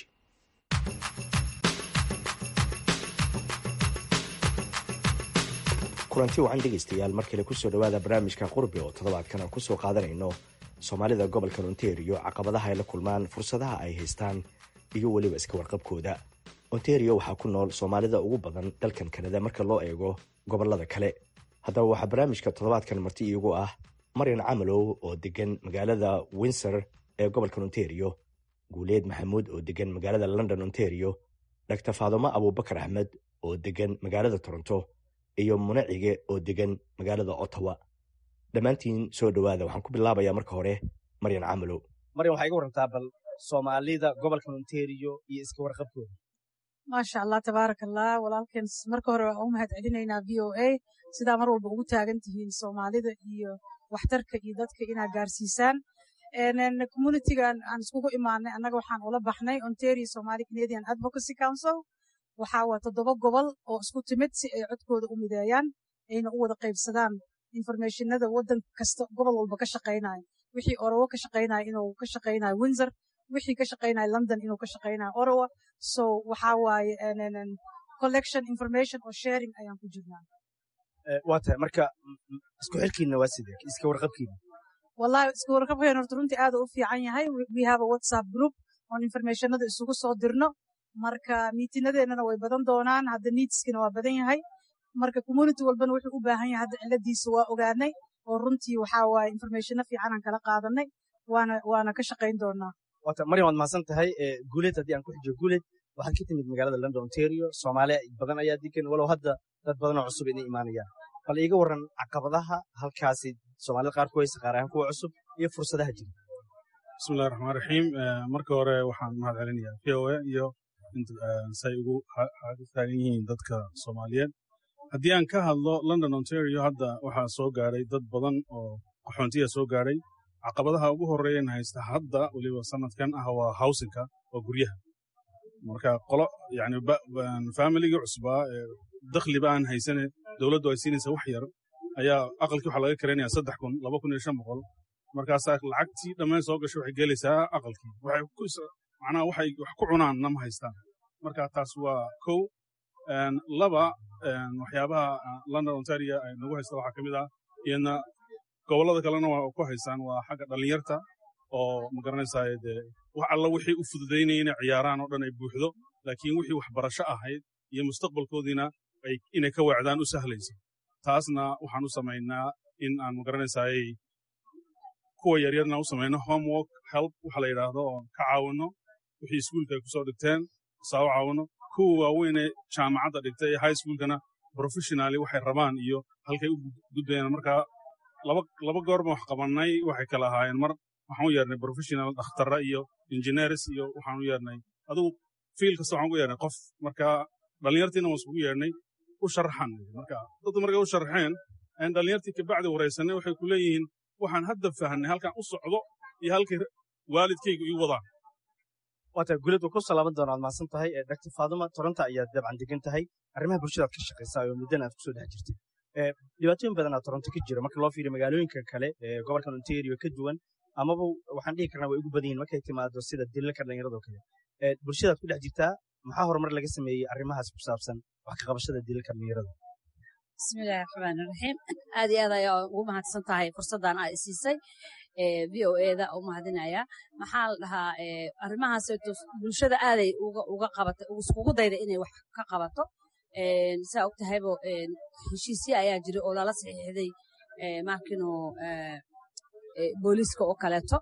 kulanti wacan dhegaystayaal mar kale kusoo dhowaada barnaamijka qurbe oo toddobaadkan aan kusoo qaadanayno soomaalida gobolka ontario caqabadaha ay la kulmaan fursadaha ay haystaan iyo weliba iska warqabkooda ontario waxaa ku nool soomaalida ugu badan dalkan kanada marka loo eego gobolada kale haddaba waxaa barnaamijka toddobaadkan marti iigu ah maryan camalow oo degan magaalada windsor ee gobolka ontario guuleed maxamuud oo degan magaalada london ontario dr faadumo abubakar axmed oo degan magaalada toronto iyo munacige oo degan magaalada ottawa dhammaantiin soo dhowaada waxaan ku bilaabayaa marka hore maryan camalow maryan waxaa iga warantaa bal soomaalida gobolka ontario iyo iska warqabkooda maasha allah tabaaraka allah walaalkeen marka hore waa u mahad celinaynaa v o a sidaa mar walba ugu taagan tihiin soomaalida iyo waxtarka iyo dadka inaad gaarsiisaan communitigan aan iskugu imaanay annaga waxaan ula baxnay ontario somali canadian advocacy council waxaa waa toddoba gobol oo isku timid si ay codkooda u mideeyaan ayna u wada qaybsadaan informationada waddan kasta gobol walba ka shaqaynayo wixii orowo ka shaqaynayo inuu ka shaqaynayo windsor wixii ka shaqaynayo london inuu ka shaqaynayo orowa so waxaa waaye collection information oo sharing ayaan ku jirnaa waa tahay marka isku xirkiina waa sidee iska warqabkiina wallahi iska warqabkeen horta runtii aad u fiican yahay we have a whatsapp group oon informationada isugu soo dirno marka miitinadeennana way badan doonaan hadda needskina waa badan yahay marka community walbana wuxuu u baahan yahay hadda ciladiisa waa ogaanay oo runtii waxaa waaye informationo fiicanaan kala qaadanay waana waana ka shaqayn doonaa waata maryam waad mahadsan tahay guuleed haddii aan ku xijiyo guuleed waxaad ka timid magaalada london ontario soomaaliya badan ayaa degan walow hadda dad badan oo cusub inay imaanayaan bal iiga waran caqabadaha halkaasi soomaalida qaar ku haysa qaar ahaan kuwa cusub iyo fursadaha jira bismillahi raxmaan raxiim marka hore waxaan mahad celinayaa v o a iyo say ugu taagan yihiin dadka soomaaliyeed haddii aan ka hadlo london ontario hadda waxaa soo gaadhay dad badan oo qaxoontiya soo gaadhay caqabadaha ugu horreeyan haysta hadda weliba sanadkan ah waa howsinka waa guryaha marka qolo yani familigii cusbaa dakhliba aan haysane dowladdu ay siinaysa wax yar ayaa aqalkii waxaa laga karaynaya saddex kun laba kun iyo shan boqol markaasaa lacagtii dhammayn soo gashay waxay gelaysaa aqalkii macnaha waxay wax ku cunaanna ma haystaan marka taas waa kow laba waxyaabaha london ontario ay nagu haysta waxaa ka mid ah iyadna gobollada kalena waa ku haystaan waa xagga dhallinyarta oo magaranaysaa dee wax alla wixii u fududaynaya inay ciyaaraan oo dhan ay buuxdo laakiin wixii waxbarasho ahayd iyo mustaqbalkoodiina inay ka weecdaan u sahlayso taasna waxaan u samaynaa in aan magaranaysaay kuwa yaryarna u samayno homework help waxa la yidhaahdo oo ka caawinno wixii iskuulka ay kusoo dhigteen saa u caawinno kuwa waaweyne jaamacadda dhigtay ee high schoolkana professionally waxay rabaan iyo halkay u gudbayaan marka laba goorba wax qabannay waxay kala ahaayeen mar waxaan u yeernay professional dhakhtarra iyo engineers iyo waxaan u yeernay adugu fiil kasta waxaan ugu yeernay qof marka dhallinyartiina waan iskugu yeernay u sharaxan marka dadku markay u sharaxeen aan dhallinyartii kabacdi waraysanay waxay ku leeyihiin waxaan hadda fahnay halkan u socdo iyo halkay waalidkaygu ii wadaan waata guulad waa ku salaaban doona waad mahadsan tahay dr faaduma toronto ayaad dabcan degan tahay arrimaha bulshadaad ka shaqaysaa oo muddana aad kusoo dhex jirtay dhibaatooyin badanaa toronto ka jira marka loo fiiriyo magaalooyinka kale ee gobolkan ontario ka duwan amaba waxaan dhihi karnaa way ugu badan yihin markay timaado sida dilalka dhallinyaradoo kale bulshadaad ku dhex jirtaa maxaa horumar laga sameeyey arrimahaas ku saabsan wax ka qabashada dilalka dhallinyarada bismillahi raxmaan raxiim aad iyo aad ayaa ugu mahadsan tahay fursaddan aad siisay v o eda u mahadinaya maxaa la dhahaa arrimahaas bulshada aaday uga qabatay iskugu dayda inay wax ka qabato saa og tahaybo heshiisya ayaa jira oo lala saxiixday markino booliiska oo kaleeto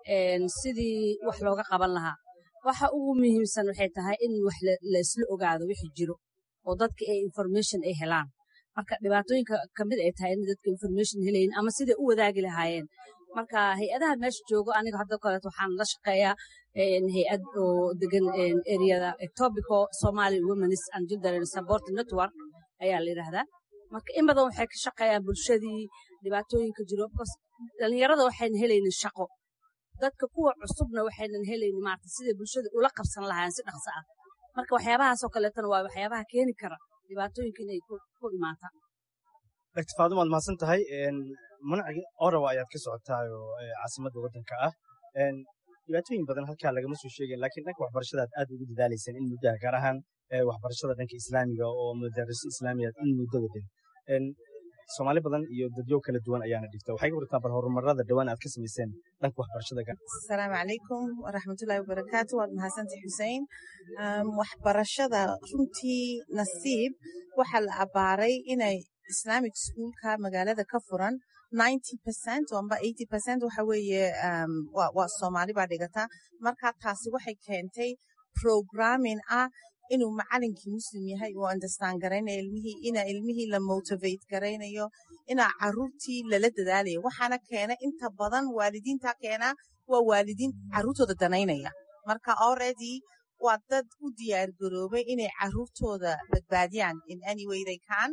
sidii wax looga qaban lahaa waxa ugu muhiimsan waxay tahay in wax la isla ogaado wixii jiro oo dadka ay information ay helaan marka dhibaatooyinka kamid ay tahay in dadka information helayin ama siday u wadaagi lahaayeen marka hay-adaha meesha joogo aniga hadda kaleeto waxaan la shaqeeyaa hay-ad oo degan ereyada etobico somali womenis and children support network ayaa la yidhaahdaa marka in badan waxay ka shaqeeyaan bulshadii dhibaatooyinka jiro dhalinyarada waxayna helaynin shaqo dadka kuwa cusubna waxaynan helaynin maarata siday bulshada ula qabsan lahaayeen si dhaqso ah marka waxyaabahaasoo kaleetana waa waxyaabaha keeni kara dhibaatooyinka inay ku imaataan dr faaduma waad mahadsan tahay manaci orawa ayaad ka socotaa oo caasimadda waddanka ah dhibaatooyin badan halkaa lagama soo sheegayn laakiin dhanka waxbarashadaad aad ugu dadaalaysaan in muddaha gaar ahaan waxbarashada dhanka islaamiga oo madariso islaamiyaad in muddo wadan soomaali badan iyo dadyo kala duwan ayaana dhigta waxay ka wartaa bal horumarada dhowaan aad ka samayseen dhanka waxbarashada gaar asalaamu calaykum waraxmatullaahi wabarakaatu waad mahadsantay xuseen waxbarashada runtii nasiib waxaa la abaaray inay islamic schoolka magaalada ka furan ninety percent amba eighty percent waxa weeye waa soomaali baa dhigata marka taasi waxay keentay programming ah inuu macalinkii muslim yahay uu understand garaynayo ilmihii ina ilmihii la motivate garaynayo inaa caruurtii lala dadaalayo waxaana keena inta badan waalidiinta keena waa waalidiin caruurtooda danaynaya marka already waa dad u diyaar garoobay inay caruurtooda badbaadiyaan in any way they can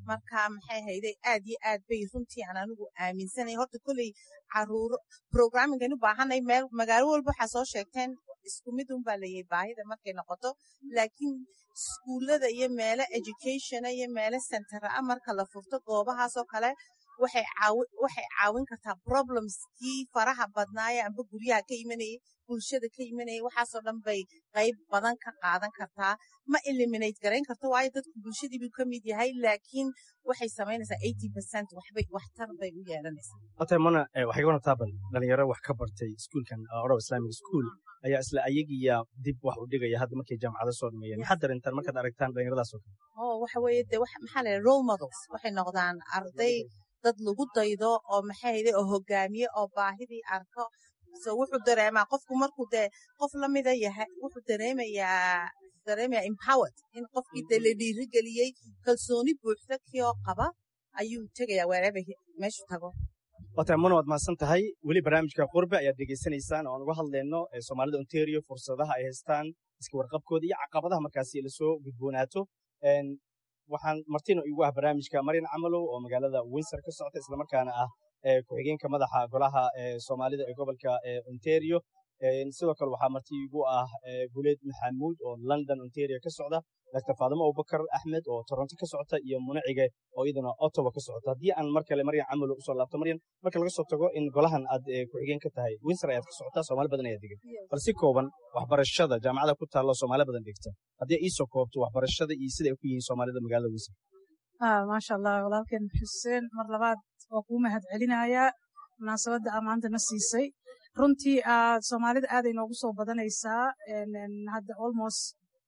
marka maxay hayday aad iyo aad bay runtii aan anigu aaminsanay horta kolley caruuro programmingaynu baahanay meel magaalo walba waxaa soo sheegteen isku mid un baa leeyahay baahida markay noqoto laakiin iskuullada iyo meelo educationa iyo meelo centera ah marka la furto goobahaasoo kale waxay caawin kartaa problemskii faraha badnaaye amba guryaha ka imanayay bulshada ka imanayay waxaasoo dhan bay qayb badan ka qaadan kartaa ma eliminate garayn karto waayo dadku bulshadii buu ka mid yahay laakiin waxay samaynaysaa eighty percent waxbay waxtar bay u yeelanaysaa ota mana waxay ka wanataa bal dhalinyaro wax ka bartay iskuulkan orow islamic school ayaa isla ayagiya dib wax u dhigaya hadda markay jaamacado soo dhameeyeen maxaad darintaan markaad aragtaan dhalinyaradaas oo kale oo waxa weeye de maxaa la role models waxay noqdaan arday dad lagu daydo oo maxay hayde oo hogaamiye oo baahidii arko so wuxuu dareemaa qofku markuu dee qof lamida yahay wuxuu dareemayaa dareemayaa empowered in qofkii dee la dhiirigeliyey kalsooni buuxda kii oo qaba ayuu tegayaa wherever meeshu tago wata mana waad mahadsan tahay weli barnaamijka qurbe ayaad dhegaysanaysaan oo aan uga hadlayno soomaalida ontario fursadaha ay haystaan iska warqabkooda iyo caqabadaha markaasi lasoo gudboonaato waxaan martina igu ah barnaamijka maryan camalow oo magaalada windsor ka socota islamarkaana ah ku-xigeenka madaxa golaha soomaalida ee gobolka ontario sidoo kale waxaa marti igu ah guleed maxamuud oo london ontario ka socda dr faadimo abubakar axmed oo toronto ka socota iyo munacige oo iyaduna ottawa ka socota haddii aan mar kale maryan camalow usoo laabto maryan marka laga soo tago in golahan aad ku-xigeen ka tahay windsor ayaad ka socotaa soomaali badan ayaa degan bal si kooban waxbarashada jaamacada ku taalla soomaali badan dhigta haddii iisoo koobto waxbarashada iyo sida ay ku yihiin soomaalida magaalada windsor maasha allah walaalkeen xuseen mar labaad waa kuu mahad celinayaa munaasabadda aa maanta na siisay runtii soomaalida aaday noogu soo badanaysaa hadda almost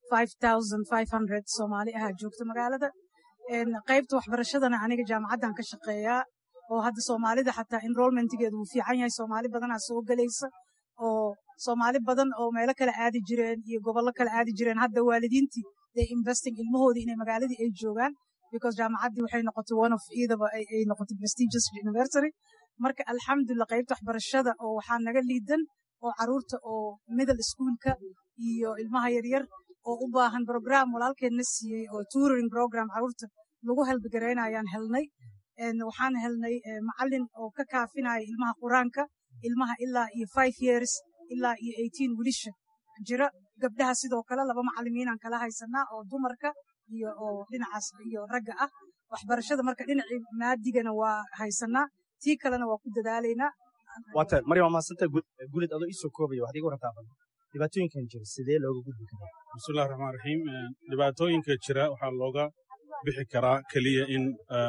soomaali ahaa joogta magaalada qaybta waxbarashadana aniga jaamacaddan ka shaqeeyaa oo hadda soomaalida xataa enrollmentigeedu wuu fiican yahay soomaali badanaa soo gelaysa oo soomaali badan oo meelo kale aadi jireen iyo gobollo kale aadi jireen hadda waalidiintii dee investing ilmahoodii inay magaaladii ay joogaan because jaamacaddii waxay noqotay one of eitaba ay noqotay prestigious university marka alxamdulillah qaybta waxbarashada oo waxaa naga liidan oo caruurta oo middle schoolka iyo ilmaha yaryar oo u baahan program walaalkeenna siiyey oo touring program caruurta lagu helbigaraynayaan helnay waxaan helnay macalin oo ka kaafinaya ilmaha qur-aanka ilmaha ilaa iyo five years ilaa iyo eighteen wilisha jira gabdhaha sidoo kale laba macalimiinaan kala haysanaa oo dumarka iyo oo dhinacaas iyo ragga ah waxbarashada marka dhinacii maadigana waa haysanaa tii kalena waa ku dadaalaynaa waata maryam waa mahadsanta gulid adoo iisoo koobaya waxaad iga warrantaa bal dhibaatooyinkan jira sidee looga gudbi karaa bismillahi raxmaan raxiim dhibaatooyinka jira waxaa looga bixi karaa keliya in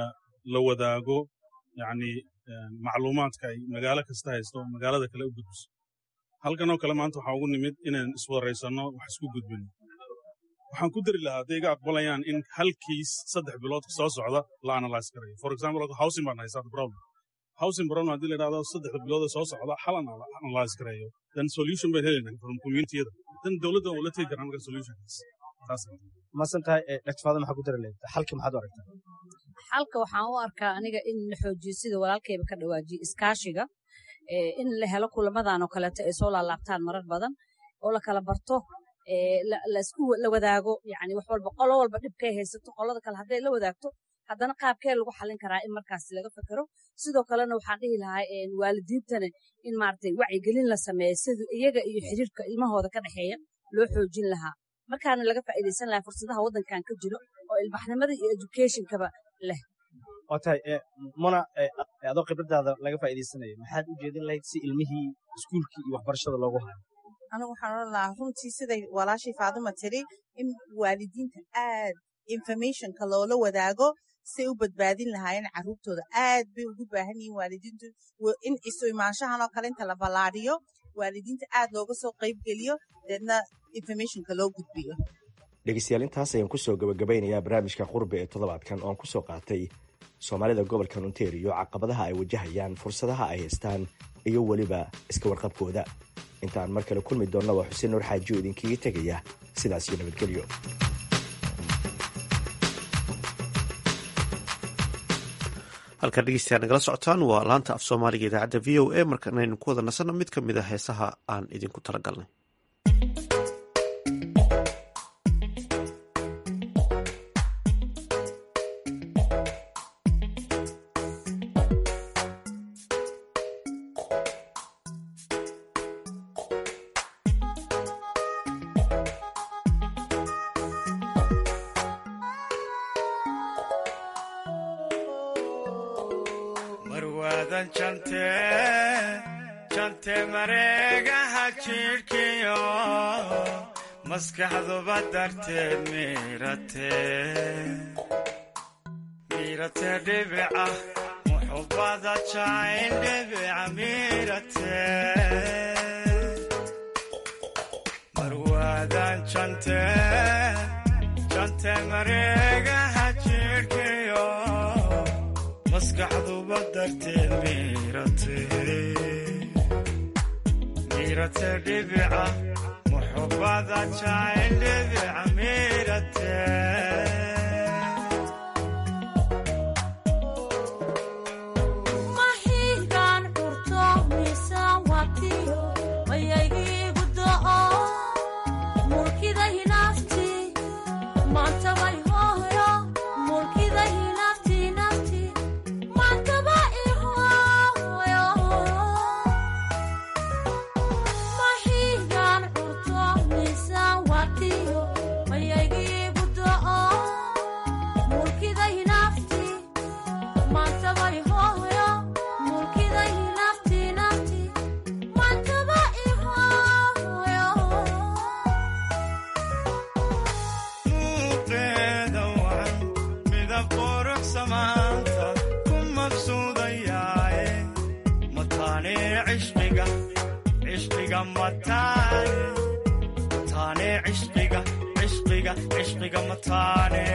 la wadaago yacni macluumaadka ay magaalo kasta haysto oo magaalada kale u gudbiso halkanoo kale maanta waxaa ugu nimid inaan iswaraysanno wax isku gudbino waxaan ku dari lahaa hadday iga aqbalayaan in halkiis saddex bilood soo socda la analyse garayo for example housing baan haysaa problem housing problem haddii la idhahdo saddexda bilooda soo socda xal aan analyse gareeyo then solution bayn helaynaa from communitiyada then dowladda oo la tegi karaa marka solutionkaas masan tahay dr faado maxaa ku dari lahayd xalka maxaad u aragtaa xalka waxaan u arkaa aniga in la xoojiyo sida walaalkayba ka dhawaajiyo iskaashiga in la helo kulamadan oo kaleeto ay soo laalaabtaan marar badan oo la kala barto laisku la wadaago yani wax walba qolo walba dhibkay haysato qolada kale hadday la wadaagto haddana qaabkee lagu xallin karaa in markaas laga fekero sidoo kalena waxaan dhihi lahaa waalidiintana in maaragtay wacyigelin la sameeyo sida iyaga iyo xiriirka ilmahooda ka dhexeeya loo xoojin lahaa markaana laga faa'iidaysan lahaa fursadaha waddankan ka jiro oo ilbaxnimada iyo educationkaba leh waa tahay muna adoo khibradaada laga faa'iidaysanayo maxaad u jeedin lahayd si ilmihii iskuulkii iyo waxbarashada loogu hayo anigu waxaan odhan lahaa runtii siday walaashii faaduma tiri in waalidiinta aad informationka loola wadaago say u badbaadin lahaayeen carruurtooda aad bay ugu baahan yihiin waalidiintu in isu imaanshahan oo kale inta la ballaadhiyo waalidiinta aad looga soo qaybgeliyo deedna informationka loo gudbiyo dhegeystayaal intaas ayaan kusoo gabagabaynayaa barnaamijka qurbe ee toddobaadkan oo aan kusoo qaatay soomaalida gobolka ontario caqabadaha ay wajahayaan fursadaha ay haystaan iyo weliba iska warqabkooda intaan mar kale kulmi doonna waa xuseen nuur xaajiyo idinkaga tegaya sidaas iyo nabadgelyo halkaa dhegeystayaa nagala socotaan waa laanta af soomaaliga idaacadda v o a markanaynu ku wada nasanno mid ka mid a heesaha aan idinku talagalnay marwaadan jante jante mareegaha jidhkiyo maskaxduba darteed miirate miirate dhibica muxubada jacayl dhibica miirate marwaadan jante jante mareegaha jidhkiyo maskaxduba darteed miirate miirate dhibica muxubada jacayl dhibica miirate mahigaan dhurto miisaan watiyo mayaygiigu do'o mulkida hinaafti maantabay hooyo mulkida hinaafti nafti maantaba ihooyo mahigaan dhurto miisaan watiyo mayaygiigu do'o mulkida hinaafti maantabay hooyo mulkida hinaafti nafti maantaba ihooyo muuqeeda wacan midab qurux samaanta ku mabsuudayaaye mataane cishqiga cishqiga mataane mataane cishqiga cishqiga cishqiga mataane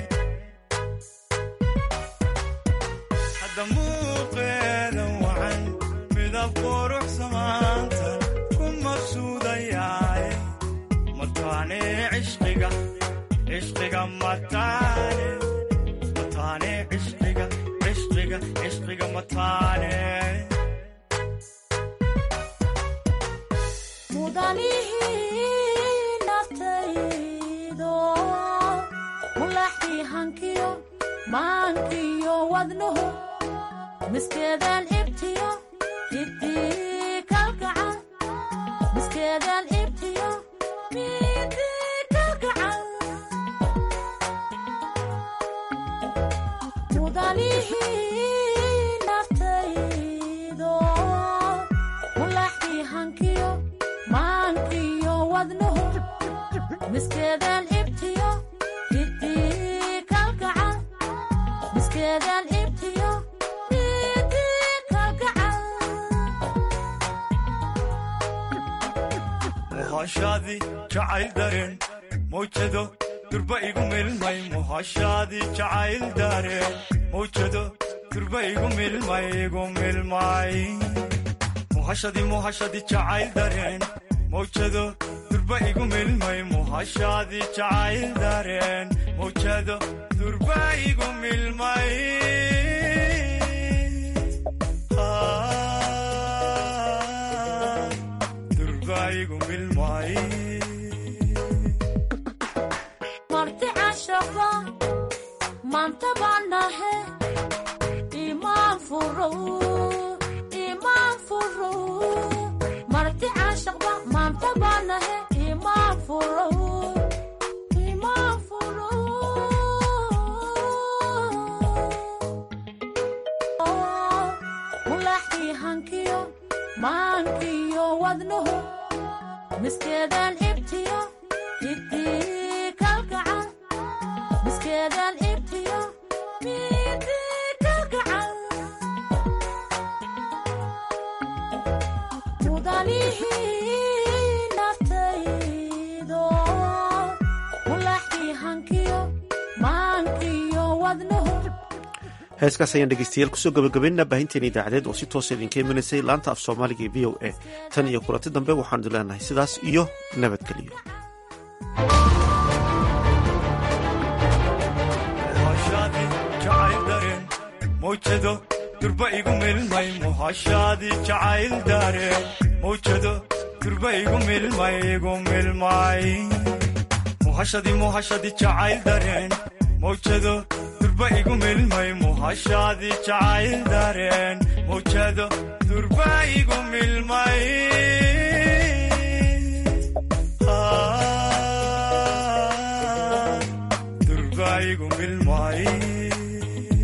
hadda muuqeeda wacan midab qurux samaanta ku mabsuudayaaye mataane cishqiga cishqiga mataane mataane cishqiga cishqiga cishqiga mataane mudanihii naftaydo mulaxii hankiyo maankiyo wadnuhu miskeedaan ibtiyo jidii kalgacan miskeedaan ibtiyo midii kalgacan mudanihii naftaydo mulaxii hankiyo maankiyo wadnuhu miskeedaan ibtiyo jidii kalgacan miskeedaan ibtiyo midii kalgacan muhashaadii jacayl dareen mawjado durba igu milmay muhashaadii jacayl dareen mawjado durba igu milmay igu milmay muhashadii muhashadii jacayl dareen mawjado durba igu milmay muhashaadii jacayl dareen mawjado durba igu milmay Ah, durba igu milmay marti cashaba maanta baanahe imaan furo imaan furo marti cashaba maanta baanahe imaan furo imaan furo mulaxii hankiyo maankiyo wadnuhu miskeedaan ibtiyo jidii kalgacan miskeedaan ibtiyo midii kalgacan mudanihii naftaydo mulaxii hankiyo maankiyo wadnuhu heeskaas ayaan dhegeystayaal kusoo gabagabaynaa baahinteena idaacadeed oo si toosa idinka imanaysay laanta af soomaaliga ee v o a tan iyo kulanti dambe waxaanu idin leenahay sidaas iyo nabadgeliyo muhashaadii jacayl dareen mawjado durba igu milmay muhashaadii jacayl dareen mawjado durba igu milmay igu milmay muhashadii muhashadii jacayl dareen mawjado durba igu milmay muhashaadii jacayl dareen mawjado durba igu milmay